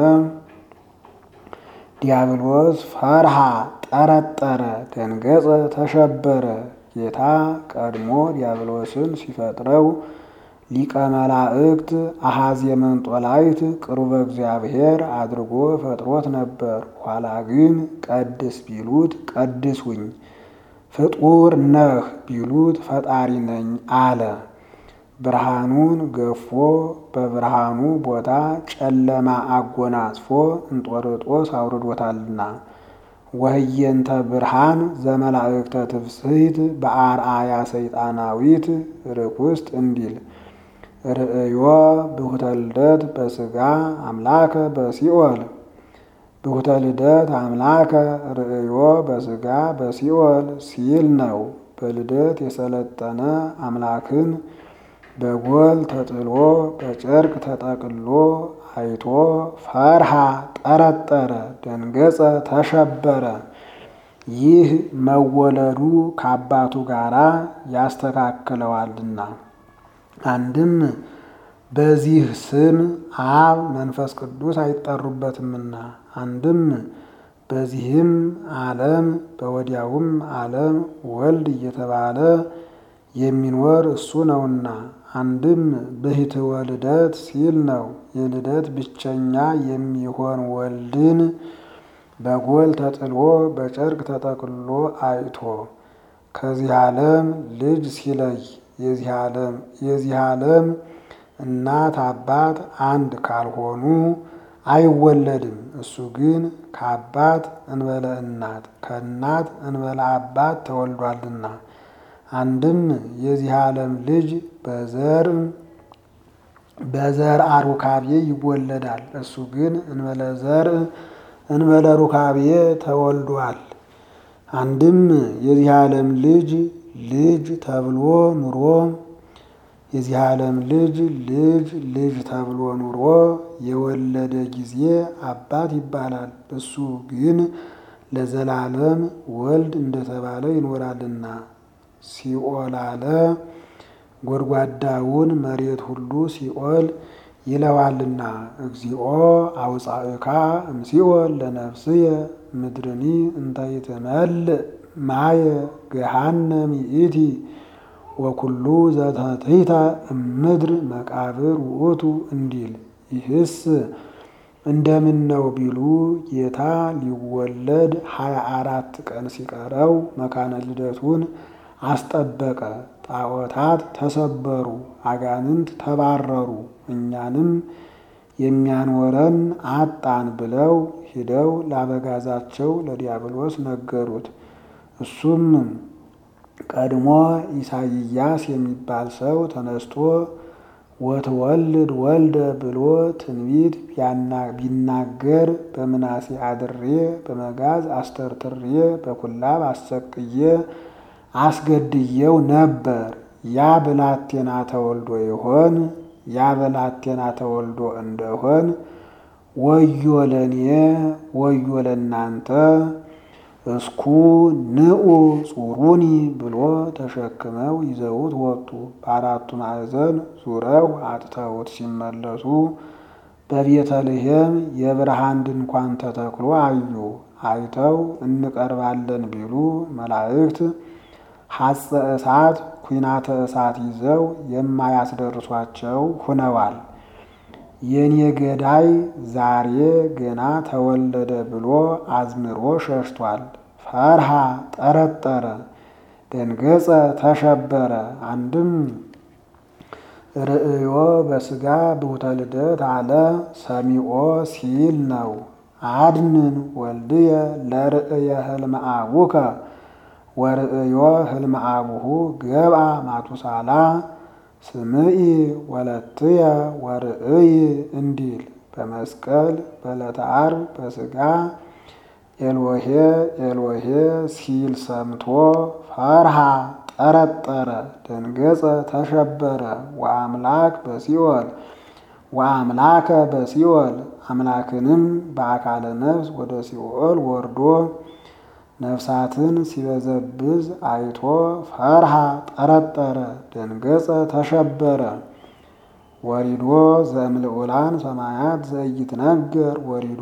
ዲያብሎስ ፈርሃ ጠረጠረ፣ ደንገጸ፣ ተሸበረ። ጌታ ቀድሞ ዲያብሎስን ሲፈጥረው ሊቀ መላእክት አሐዜ መንጦላይት ቅሩበ እግዚአብሔር አድርጎ ፈጥሮት ነበር። ኋላ ግን ቀድስ ቢሉት ቀድሱኝ፣ ፍጡር ነህ ቢሉት ፈጣሪ ነኝ አለ። ብርሃኑን ገፎ በብርሃኑ ቦታ ጨለማ አጎናጽፎ እንጦርጦስ አውርዶታልና ወህየንተ ብርሃን ዘመላእክተ ትፍስሕት በአርአያ ሰይጣናዊት ርኩስት እንዲል ርእዮ ብሁተ ልደት በስጋ አምላከ በሲኦል ብሁተ ልደት አምላከ ርእዮ በስጋ በሲኦል ሲል ነው። በልደት የሰለጠነ አምላክን በጎል ተጥሎ በጨርቅ ተጠቅሎ አይቶ ፈርሃ ጠረጠረ፣ ደንገጸ፣ ተሸበረ። ይህ መወለዱ ከአባቱ ጋር ያስተካክለዋልና አንድም በዚህ ስም አብ መንፈስ ቅዱስ አይጠሩበትምና አንድም በዚህም ዓለም በወዲያውም ዓለም ወልድ እየተባለ የሚኖር እሱ ነውና አንድም ብሂትወ ልደት ሲል ነው። የልደት ብቸኛ የሚሆን ወልድን በጎል ተጥሎ በጨርቅ ተጠቅሎ አይቶ ከዚህ ዓለም ልጅ ሲለይ የዚህ ዓለም እናት አባት አንድ ካልሆኑ አይወለድም። እሱ ግን ከአባት እንበለ እናት ከእናት እንበለ አባት ተወልዷልና አንድም የዚህ ዓለም ልጅ በዘር በዘር አሩካቤ ይወለዳል። እሱ ግን እንበለ ዘር እንበለ ሩካቤ ተወልዷል። አንድም የዚህ ዓለም ልጅ ልጅ ተብሎ ኑሮ የዚህ ዓለም ልጅ ልጅ ልጅ ተብሎ ኑሮ የወለደ ጊዜ አባት ይባላል። እሱ ግን ለዘላለም ወልድ እንደተባለ ይኖራልና ሲኦል አለ። ጎድጓዳውን መሬት ሁሉ ሲኦል ይለዋልና እግዚኦ አውፃእካ እምሲኦል ለነፍስየ ምድርኒ እንተይትመልእ ማየ ገሃነም ይእቲ ወኩሉ ዘተትሕተ እምድር መቃብር ውእቱ እንዲል። ይህስ እንደምን ነው ቢሉ ጌታ ሊወለድ ሀያ አራት ቀን ሲቀረው መካነ ልደቱን አስጠበቀ። ጣዖታት ተሰበሩ፣ አጋንንት ተባረሩ፣ እኛንም የሚያኖረን አጣን ብለው ሂደው ላበጋዛቸው ለዲያብሎስ ነገሩት። እሱም ቀድሞ ኢሳይያስ የሚባል ሰው ተነስቶ ወትወልድ ወልደ ብሎ ትንቢት ቢናገር በምናሴ አድሬ በመጋዝ አስተርትሬ በኩላብ አሰቅዬ አስገድየው ነበር። ያ ብላቴና ተወልዶ ይሆን? ያ ብላቴና ተወልዶ እንደሆን ወዮ ለኔ ወዮ ለናንተ እስኩ ንዑ ጹሩኒ ብሎ ተሸክመው ይዘውት ወጡ። በአራቱ ማዕዘን ዙረው አጥተውት ሲመለሱ በቤተልሔም የብርሃን ድንኳን ተተክሎ አዩ። አይተው እንቀርባለን ቢሉ መላእክት ሐፀ እሳት ኩናተ እሳት ይዘው የማያስደርሷቸው ሁነዋል። የኔ ገዳይ ዛሬ ገና ተወለደ ብሎ አዝምሮ ሸሽቷል። ፈርሃ ጠረጠረ፣ ደንገጸ ተሸበረ። አንድም ርእዮ በስጋ ብሁተ ልደት አለ ሰሚኦ ሲል ነው። አድንን ወልድየ ለርእየ ህልመ አቡከ ወርእዮ ህልመ አቡሁ ገብአ ማቱሳላ ስምኢ ወለትየ ወርእይ እንዲል በመስቀል በዕለተ ዓርብ በስጋ ኤሎሄ ኤሎሄ ሲል ሰምቶ ፈርሃ ጠረጠረ፣ ደንገጸ ተሸበረ። ወአምላክ በሲኦል ወአምላከ በሲኦል አምላክንም በአካለ ነፍስ ወደ ሲኦል ወርዶ ነፍሳትን ሲበዘብዝ አይቶ ፈርሃ ጠረጠረ፣ ደንገጸ ተሸበረ። ወሪዶ ዘእምልዑላን ሰማያት ዘኢይትነገር ወሪዶ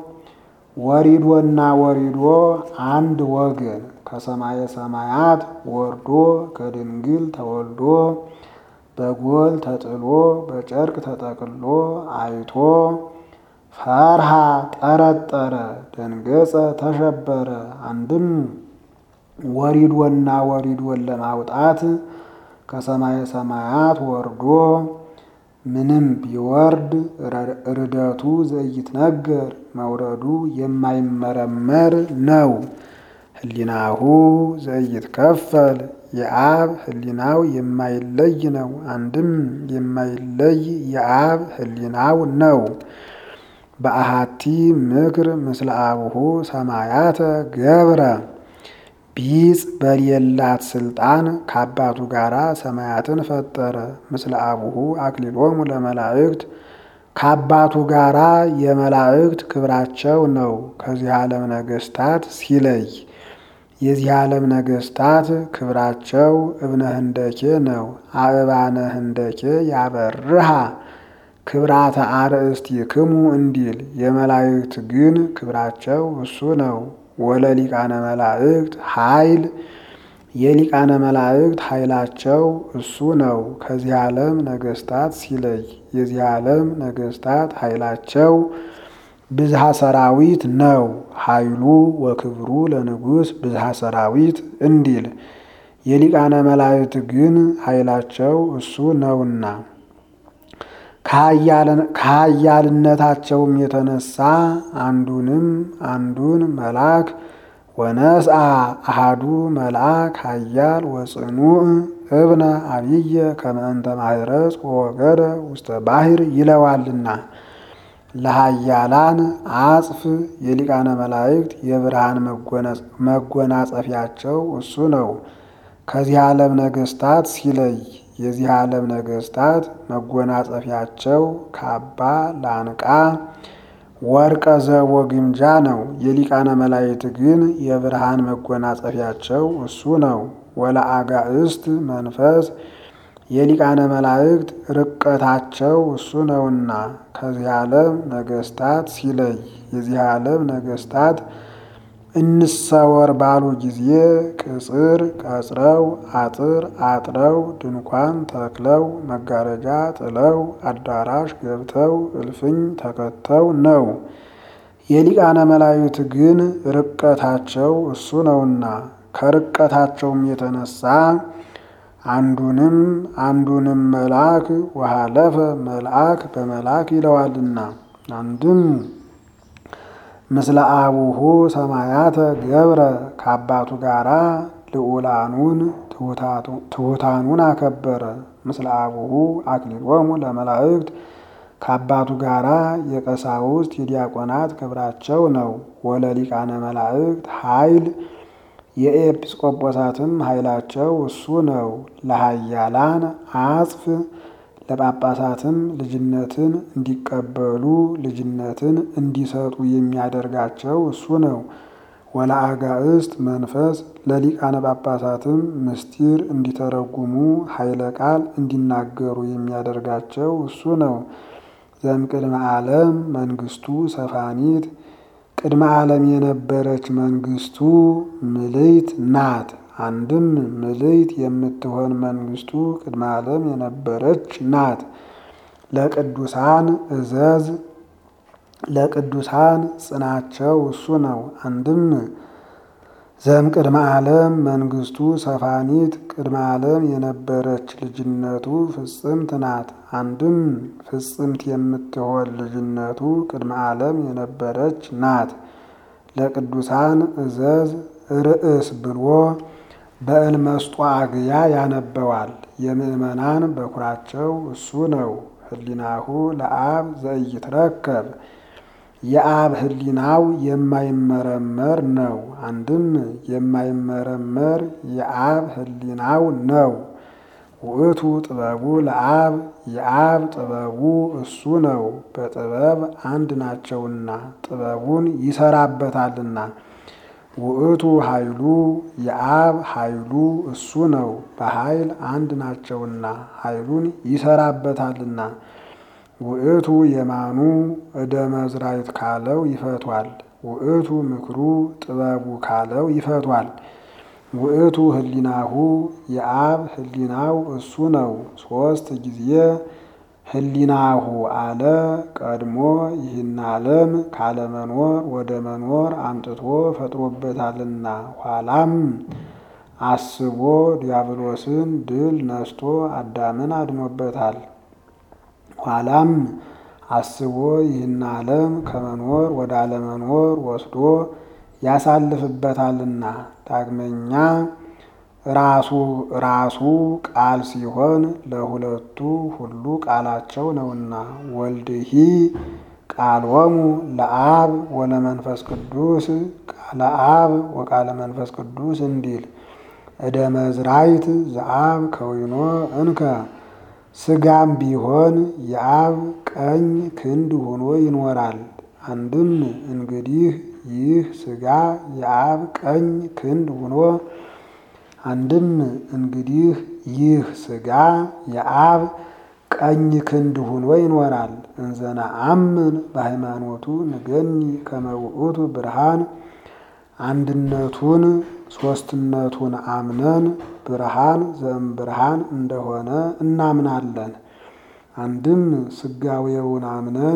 ወሪዶና ወሪዶ አንድ ወገን ከሰማየ ሰማያት ወርዶ ከድንግል ተወልዶ በጎል ተጥሎ በጨርቅ ተጠቅሎ አይቶ ፈርሃ ጠረጠረ፣ ደንገጸ ተሸበረ። አንድም ወሪዶና ወሪዶን ለማውጣት ከሰማየ ሰማያት ወርዶ ምንም ቢወርድ ርደቱ ዘኢይትነገር መውረዱ የማይመረመር ነው። ህሊናሁ ዘኢይትከፈል የአብ ህሊናው የማይለይ ነው። አንድም የማይለይ የአብ ህሊናው ነው። በአሃቲ ምክር ምስለ አቡሁ ሰማያተ ገብረ ቢጽ በሌላት ስልጣን ከአባቱ ጋር ሰማያትን ፈጠረ። ምስለ አቡሁ አክሊሎሙ ለመላእክት ከአባቱ ጋራ የመላእክት ክብራቸው ነው። ከዚህ ዓለም ነገስታት ሲለይ የዚህ ዓለም ነገስታት ክብራቸው እብነ ህንደኬ ነው። አእባነ ህንደኬ ያበርሃ ክብራተ አርእስቲክሙ እንዲል የመላእክት ግን ክብራቸው እሱ ነው። ወለሊቃነ መላእክት ኃይል የሊቃነ መላእክት ኃይላቸው እሱ ነው። ከዚህ ዓለም ነገስታት ሲለይ የዚህ ዓለም ነገስታት ኃይላቸው ብዝሃ ሰራዊት ነው። ኃይሉ ወክብሩ ለንጉሥ ብዝሃ ሰራዊት እንዲል የሊቃነ መላእክት ግን ኃይላቸው እሱ ነውና ከኃያልነታቸውም የተነሳ አንዱንም አንዱን መልአክ ወነስአ አሃዱ መልአክ ኃያል ወጽኑዕ እብነ አብየ ከመእንተ ማህረጽ ወወገደ ውስተ ባሕር ይለዋልና ለኃያላን አጽፍ የሊቃነ መላእክት የብርሃን መጎናጸፊያቸው እሱ ነው። ከዚህ ዓለም ነገስታት ሲለይ የዚህ ዓለም ነገስታት መጎናጸፊያቸው ካባ፣ ላንቃ፣ ወርቀ ዘቦ ግምጃ ነው። የሊቃነ መላእክት ግን የብርሃን መጎናጸፊያቸው እሱ ነው። ወለአጋእስት መንፈስ የሊቃነ መላእክት ርቀታቸው እሱ ነውና ከዚህ ዓለም ነገስታት ሲለይ የዚህ ዓለም ነገስታት እንሰወር ባሉ ጊዜ ቅጽር ቀጽረው አጥር አጥረው ድንኳን ተክለው መጋረጃ ጥለው አዳራሽ ገብተው እልፍኝ ተከተው ነው። የሊቃነ መላእክት ግን ርቀታቸው እሱ ነውና ከርቀታቸውም የተነሳ አንዱንም አንዱንም መልአክ ወሃለፈ መልአክ በመልአክ ይለዋልና አንድም ምስለ አቡሁ ሰማያተ ገብረ ከአባቱ ጋራ ልዑላኑን ትሑታኑን አከበረ። ምስለ አቡሁ አክሊሎሙ ለመላእክት ከአባቱ ጋራ የቀሳውስት የዲያቆናት ክብራቸው ነው። ወለሊቃነ መላእክት ኃይል የኤጲስቆጶሳትም ኃይላቸው እሱ ነው። ለኃያላን አጽፍ ለጳጳሳትም ልጅነትን እንዲቀበሉ ልጅነትን እንዲሰጡ የሚያደርጋቸው እሱ ነው። ወለአጋእስት መንፈስ ለሊቃነ ጳጳሳትም ምስጢር እንዲተረጉሙ ኃይለ ቃል እንዲናገሩ የሚያደርጋቸው እሱ ነው። ዘእምቅድመ ዓለም መንግስቱ ሰፋኒት ቅድመ ዓለም የነበረች መንግስቱ ምልይት ናት። አንድም ምልይት የምትሆን መንግስቱ ቅድመ ዓለም የነበረች ናት። ለቅዱሳን እዘዝ ለቅዱሳን ጽናቸው እሱ ነው። አንድም ዘም ቅድመ ዓለም መንግስቱ ሰፋኒት ቅድመ ዓለም የነበረች ልጅነቱ ፍጽምት ናት። አንድም ፍጽምት የምትሆን ልጅነቱ ቅድመ ዓለም የነበረች ናት። ለቅዱሳን እዘዝ ርእስ ብሎ በእልመስጦ አግያ ያነበዋል። የምእመናን በኩራቸው እሱ ነው። ህሊናሁ ለአብ ዘኢይትረከብ የአብ ህሊናው የማይመረመር ነው። አንድም የማይመረመር የአብ ህሊናው ነው። ውእቱ ጥበቡ ለአብ የአብ ጥበቡ እሱ ነው። በጥበብ አንድ ናቸውና ጥበቡን ይሰራበታልና። ውእቱ ኃይሉ የአብ ኃይሉ እሱ ነው። በኃይል አንድ ናቸውና ኃይሉን ይሰራበታልና። ውእቱ የማኑ እደ መዝራይት ካለው ይፈቷል። ውእቱ ምክሩ ጥበቡ ካለው ይፈቷል። ውእቱ ህሊናሁ የአብ ህሊናው እሱ ነው። ሶስት ጊዜ ህሊናሁ አለ። ቀድሞ ይህን ዓለም ካለመኖር ወደ መኖር አምጥቶ ፈጥሮበታልና ኋላም አስቦ ዲያብሎስን ድል ነስቶ አዳምን አድኖበታል። ኋላም አስቦ ይህን ዓለም ከመኖር ወደ አለመኖር ወስዶ ያሳልፍበታልና። ዳግመኛ ራሱ ራሱ ቃል ሲሆን ለሁለቱ ሁሉ ቃላቸው ነውና ወልድሂ ቃሎሙ ለአብ ወለመንፈስ ቅዱስ ቃለ አብ ወቃለ መንፈስ ቅዱስ እንዲል እደ መዝራይት ዘአብ ከዊኖ እንከ ስጋም ቢሆን የአብ ቀኝ ክንድ ሆኖ ይኖራል። አንድም እንግዲህ ይህ ስጋ የአብ ቀኝ ክንድ ሆኖ አንድም እንግዲህ ይህ ስጋ የአብ ቀኝ ክንድ ሆኖ ይኖራል። እንዘና አምን በሃይማኖቱ ንገኒ ከመውእቱ ብርሃን አንድነቱን ሶስትነቱን አምነን ብርሃን ዘእም ብርሃን እንደሆነ እናምናለን። አንድም ስጋዌውን አምነን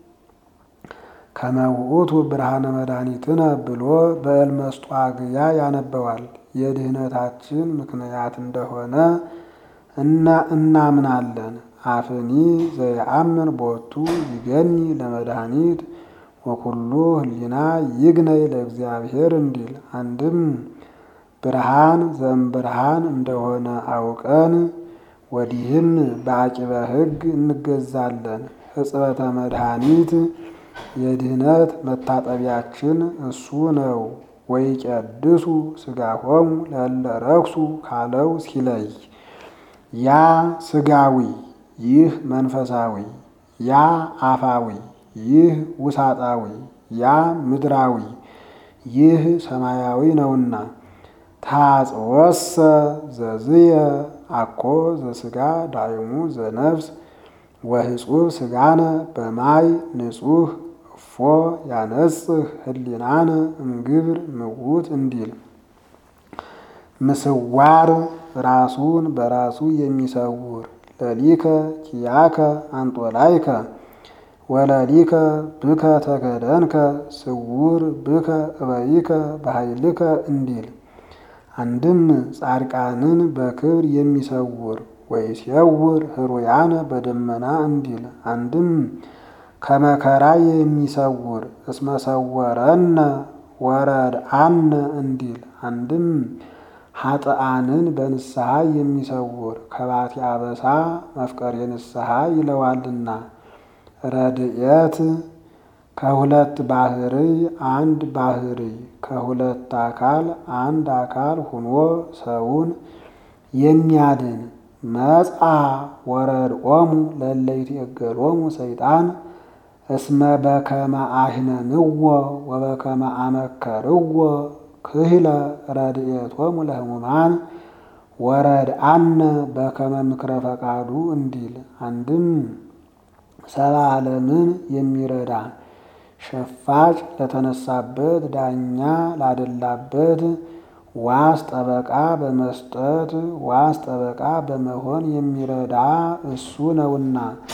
ከመውእቱ ብርሃነ መድኃኒትነ ብሎ በእልመስጦ አግያ ያነበዋል። የድህነታችን ምክንያት እንደሆነ እና እናምናለን። አፍኒ ዘየአምን ቦቱ ይገኒ ለመድኃኒት ወኩሉ ህሊና ይግነይ ለእግዚአብሔር እንዲል አንድም ብርሃን ዘእምብርሃን እንደሆነ አውቀን ወዲህም በአቂበ ሕግ እንገዛለን። ሕጽበተ መድኃኒት የድህነት መታጠቢያችን እሱ ነው። ወይቀድሱ ሥጋሆሙ ለእለ ረክሱ ካለው ሲለይ ያ ሥጋዊ ይህ መንፈሳዊ፣ ያ አፋዊ ይህ ውሳጣዊ፣ ያ ምድራዊ ይህ ሰማያዊ ነውና ታጽወሰ ዘዝየ አኮ ዘሥጋ ዳይሙ ዘነፍስ ወህጹብ ሥጋነ በማይ ንጹሕ እፎ ያነጽህ ህሊናነ እምግብር ምውት እንዲል ምስዋር ራሱን በራሱ የሚሰውር ለሊከ ኪያከ አንጦላይከ ወለሊከ ብከ ተከደንከ ስውር ብከ እበይከ በኃይልከ እንዲል አንድም ጻድቃንን በክብር የሚሰውር ወይሴውር ህሩያነ በደመና እንዲል አንድም ከመከራ የሚሰውር እስመሰወረነ ወረድአነ እንዲል አንድም ኃጥአንን በንስሐ የሚሰውር ከባቲ አበሳ መፍቀሬ ንስሐ ይለዋልና ረድኤት ከሁለት ባህርይ አንድ ባህርይ ከሁለት አካል አንድ አካል ሁኖ ሰውን የሚያድን መጽአ ወረድኦሙ ለእለ ይትዔገሎሙ ሰይጣን እስመ በከመ አሕመምዎ ወበከመ አመከርዎ ክህለ ረድኤቶሙ ለሕሙማን ወረድአነ በከመ ምክረ ፈቃዱ እንዲል አንድም ሰባ ዓለምን የሚረዳ ሸፋጭ ለተነሳበት ዳኛ ላደላበት ዋስ ጠበቃ በመስጠት ዋስ ጠበቃ በመሆን የሚረዳ እሱ ነውና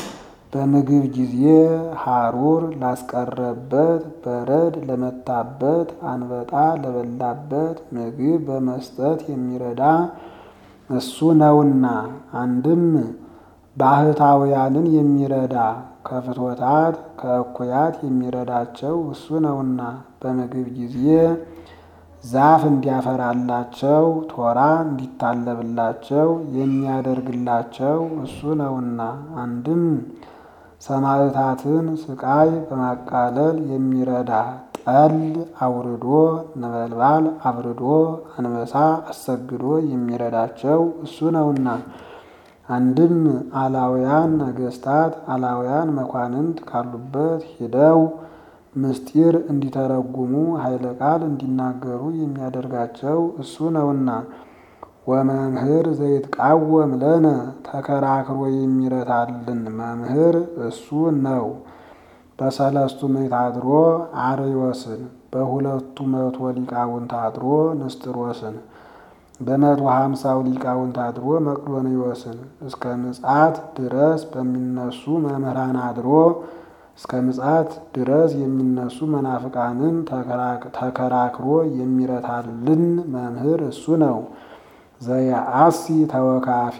በምግብ ጊዜ ሐሩር ላስቀረበት፣ በረድ ለመታበት፣ አንበጣ ለበላበት ምግብ በመስጠት የሚረዳ እሱ ነውና። አንድም ባህታውያንን የሚረዳ ከፍትወታት ከእኩያት የሚረዳቸው እሱ ነውና። በምግብ ጊዜ ዛፍ እንዲያፈራላቸው ቶራ እንዲታለብላቸው የሚያደርግላቸው እሱ ነውና። አንድም ሰማዕታትን ስቃይ በማቃለል የሚረዳ ጠል አውርዶ ነበልባል አብርዶ አንበሳ አሰግዶ የሚረዳቸው እሱ ነውና። አንድም አላውያን ነገስታት አላውያን መኳንንት ካሉበት ሂደው ምስጢር እንዲተረጉሙ ኃይለ ቃል እንዲናገሩ የሚያደርጋቸው እሱ ነውና። ወመምህር ዘይትቃወም ለነ ተከራክሮ የሚረታልን መምህር እሱ ነው። በሰለስቱ ምዕት አድሮ አርዮስን በሁለቱ መቶ ሊቃውንት አድሮ ንስጥሮስን በመቶ ሀምሳው ሊቃውንት አድሮ መቅዶንዮስን እስከ ምጽአት ድረስ በሚነሱ መምህራን አድሮ እስከ ምጽአት ድረስ የሚነሱ መናፍቃንን ተከራክሮ የሚረታልን መምህር እሱ ነው። ዘየአሲ ተወካፊ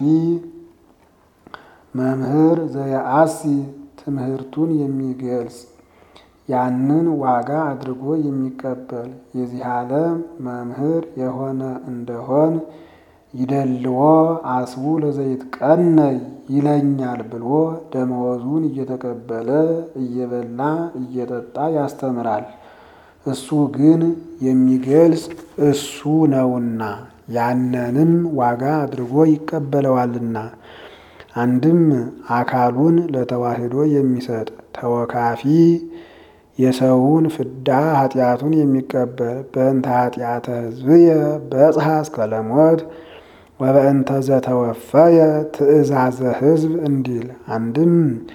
መምህር ዘየአሲ ትምህርቱን የሚገልጽ ያንን ዋጋ አድርጎ የሚቀበል የዚህ ዓለም መምህር የሆነ እንደሆን ይደልዎ አስቡ ለዘይት ቀነይ ይለኛል ብሎ ደመወዙን እየተቀበለ እየበላ እየጠጣ ያስተምራል። እሱ ግን የሚገልጽ እሱ ነውና ያንንም ዋጋ አድርጎ ይቀበለዋልና። አንድም አካሉን ለተዋሕዶ የሚሰጥ ተወካፊ የሰውን ፍዳ ኃጢአቱን የሚቀበል በእንተ ኃጢአተ ሕዝብየ በጽሐ እስከ ለሞት ወበእንተ ዘተወፈየ ትእዛዘ ሕዝብ እንዲል። አንድም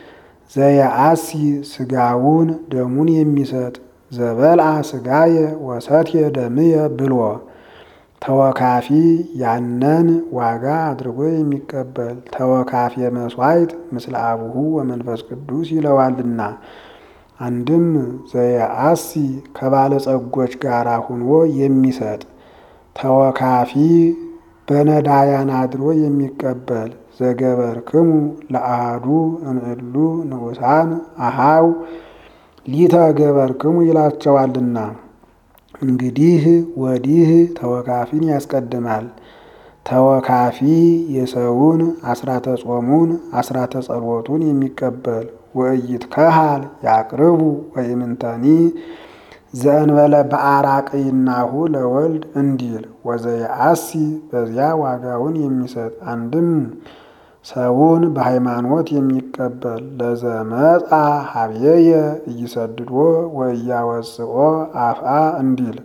ዘየአሲ ስጋውን ደሙን የሚሰጥ ዘበልአ ስጋየ ወሰትየ ደምየ ብሎ ተወካፊ ያነን ዋጋ አድርጎ የሚቀበል ተወካፊ መስዋዕት ምስለ አቡሁ ወመንፈስ ቅዱስ ይለዋልና። አንድም ዘየአሲ ከባለጸጎች ጋር ሁኖ የሚሰጥ ተወካፊ በነዳያን አድሮ የሚቀበል ዘገበርክሙ ለአሃዱ እምእሉ ንዑሳን አሃው ሊተ ገበርክሙ ይላቸዋልና። እንግዲህ ወዲህ ተወካፊን ያስቀድማል። ተወካፊ የሰውን አስራተ ጾሙን አስራተ ጸሎቱን የሚቀበል ወእይት ከሃል ያቅርቡ ወይምንተኒ ዘእንበለ በአራቅይናሁ ለወልድ እንዲል ወዘየአሲ በዚያ ዋጋውን የሚሰጥ አንድም ሰውን በሃይማኖት የሚቀበል ለዘመጻ ሀብየየ እይሰድዶ ወእያወፅኦ አፍአ እንዲል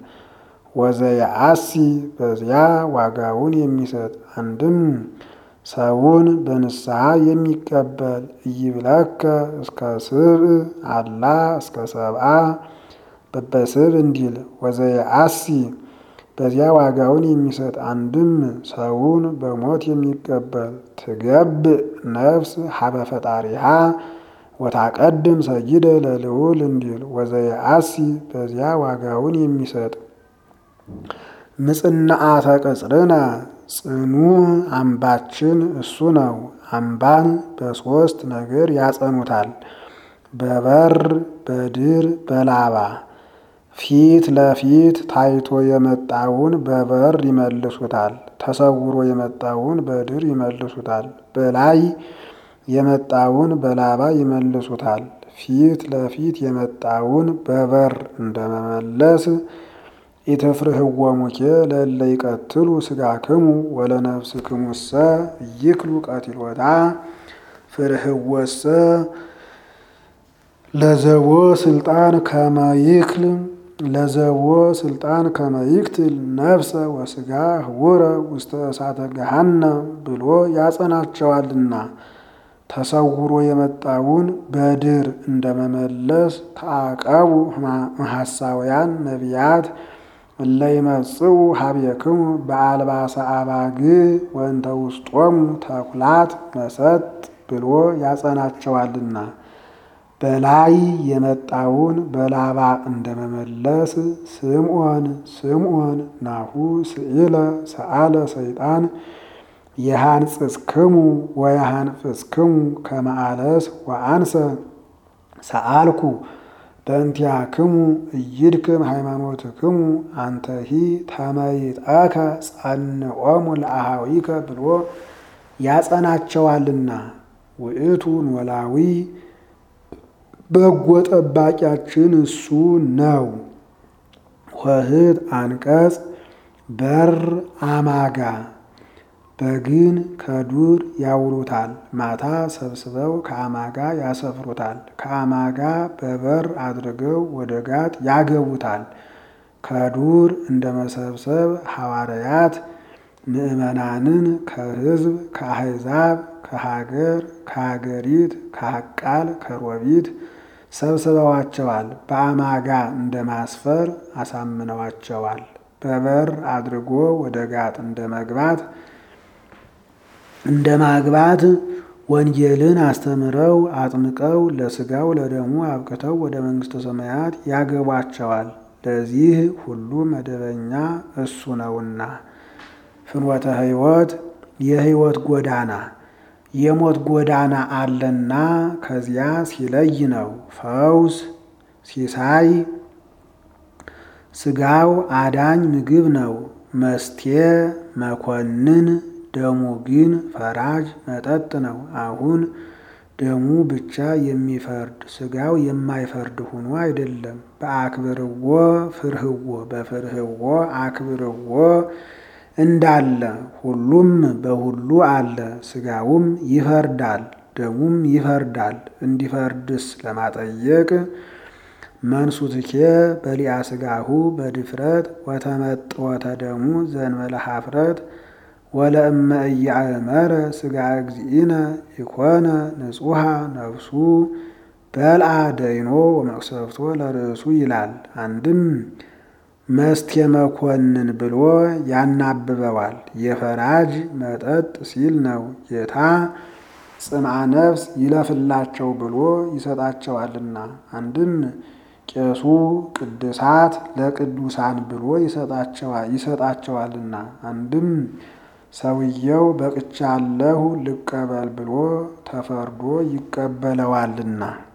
ወዘየአሲ በዚያ ዋጋውን የሚሰጥ አንድም ሰውን በንስሐ የሚቀበል እይብለከ እስከ ስብእ አላ እስከ ሰብአ በበስብ እንዲል ወዘየአሲ በዚያ ዋጋውን የሚሰጥ አንድም ሰውን በሞት የሚቀበል ትገብእ ነፍስ ሀበ ፈጣሪሃ ወታቀድም ሰጊደ ለልዑል እንዲል ወዘየአሲ በዚያ ዋጋውን የሚሰጥ ምጽናአተ ቅጽርነ ጽኑ አምባችን እሱ ነው። አምባን በሦስት ነገር ያጸኑታል፣ በበር በድር በላባ ፊት ለፊት ታይቶ የመጣውን በበር ይመልሱታል፣ ተሰውሮ የመጣውን በድር ይመልሱታል፣ በላይ የመጣውን በላባ ይመልሱታል። ፊት ለፊት የመጣውን በበር እንደመመለስ ኢትፍርህዎሙኬ ለእለ ይቀትሉ ሥጋክሙ ወለነፍስክሙሰ ይክሉ ቀቲሎታ ፍርህወሰ ለዘቦ ስልጣን ከመይክል ለዘቦ ስልጣን ከመይክትል ነፍሰ ወስጋ ህውረ ውስተ እሳተ ገሃነም ብሎ ያጸናቸዋልና። ተሰውሮ የመጣውን በድር እንደመመለስ ተአቀቡ ሐሳውያን ነቢያት እለ ይመጽኡ ሀቤክሙ በአልባሰ አባግ ወንተ ውስጦሙ ተኩላት መሰጥ ብሎ ያጸናቸዋልና በላይ የመጣውን በላባ እንደመመለስ ስምዖን ስምዖን ናሁ ስኢለ ሰአለ ሰይጣን የሃንጽስክሙ ወየሃንፍስክሙ ከመአለስ ወአንሰ ሰአልኩ በእንቲአክሙ እይድክም ሃይማኖትክሙ አንተሂ ተመይጠከ ጸንዖሙ ለአሃዊከ ብሎ ያጸናቸዋልና ውእቱ ኖላዊ በጎ ጠባቂያችን እሱ ነው። ኆኅት አንቀጽ በር አማጋ በግን ከዱር ያውሉታል፣ ማታ ሰብስበው ከአማጋ ያሰፍሩታል። ከአማጋ በበር አድርገው ወደ ጋጥ ያገቡታል። ከዱር እንደ መሰብሰብ ሐዋርያት ምዕመናንን ከሕዝብ ከአሕዛብ ከሀገር ከሀገሪት ከሀቃል ከሮቢት ሰብስበዋቸዋል። በአማጋ እንደ ማስፈር አሳምነዋቸዋል። በበር አድርጎ ወደ ጋጥ እንደ መግባት እንደ ማግባት ወንጌልን አስተምረው አጥምቀው ለሥጋው ለደሙ አብቅተው ወደ መንግሥተ ሰማያት ያገቧቸዋል። ለዚህ ሁሉ መደበኛ እሱ ነውና ፍኖተ ሕይወት የሕይወት ጎዳና የሞት ጎዳና አለና ከዚያ ሲለይ ነው። ፈውስ ሲሳይ ሥጋው አዳኝ ምግብ ነው። መስቴ መኮንን ደሙ ግን ፈራጅ መጠጥ ነው። አሁን ደሙ ብቻ የሚፈርድ ሥጋው የማይፈርድ ሆኖ አይደለም። በአክብርዎ ፍርህዎ በፍርህዎ አክብርዎ እንዳለ ሁሉም በሁሉ አለ። ሥጋውም ይፈርዳል፣ ደሙም ይፈርዳል። እንዲፈርድስ ለማጠየቅ መንሱትኬ በሊአ ሥጋሁ በድፍረት ወተመጥወተ ደሙ ዘንበለ ኀፍረት ወለእመ ኢያእመረ ሥጋ እግዚእነ ኢኮነ ንጹሐ ነፍሱ በልአ ደይኖ ወመቅሰፍቶ ለርእሱ ይላል። አንድም መስቴ መኮንን ብሎ ያናብበዋል። የፈራጅ መጠጥ ሲል ነው። ጌታ ጽምዓ ነፍስ ይለፍላቸው ብሎ ይሰጣቸዋልና። አንድም ቄሱ ቅድሳት ለቅዱሳን ብሎ ይሰጣቸዋልና። አንድም ሰውየው በቅቻለሁ ልቀበል ብሎ ተፈርዶ ይቀበለዋልና።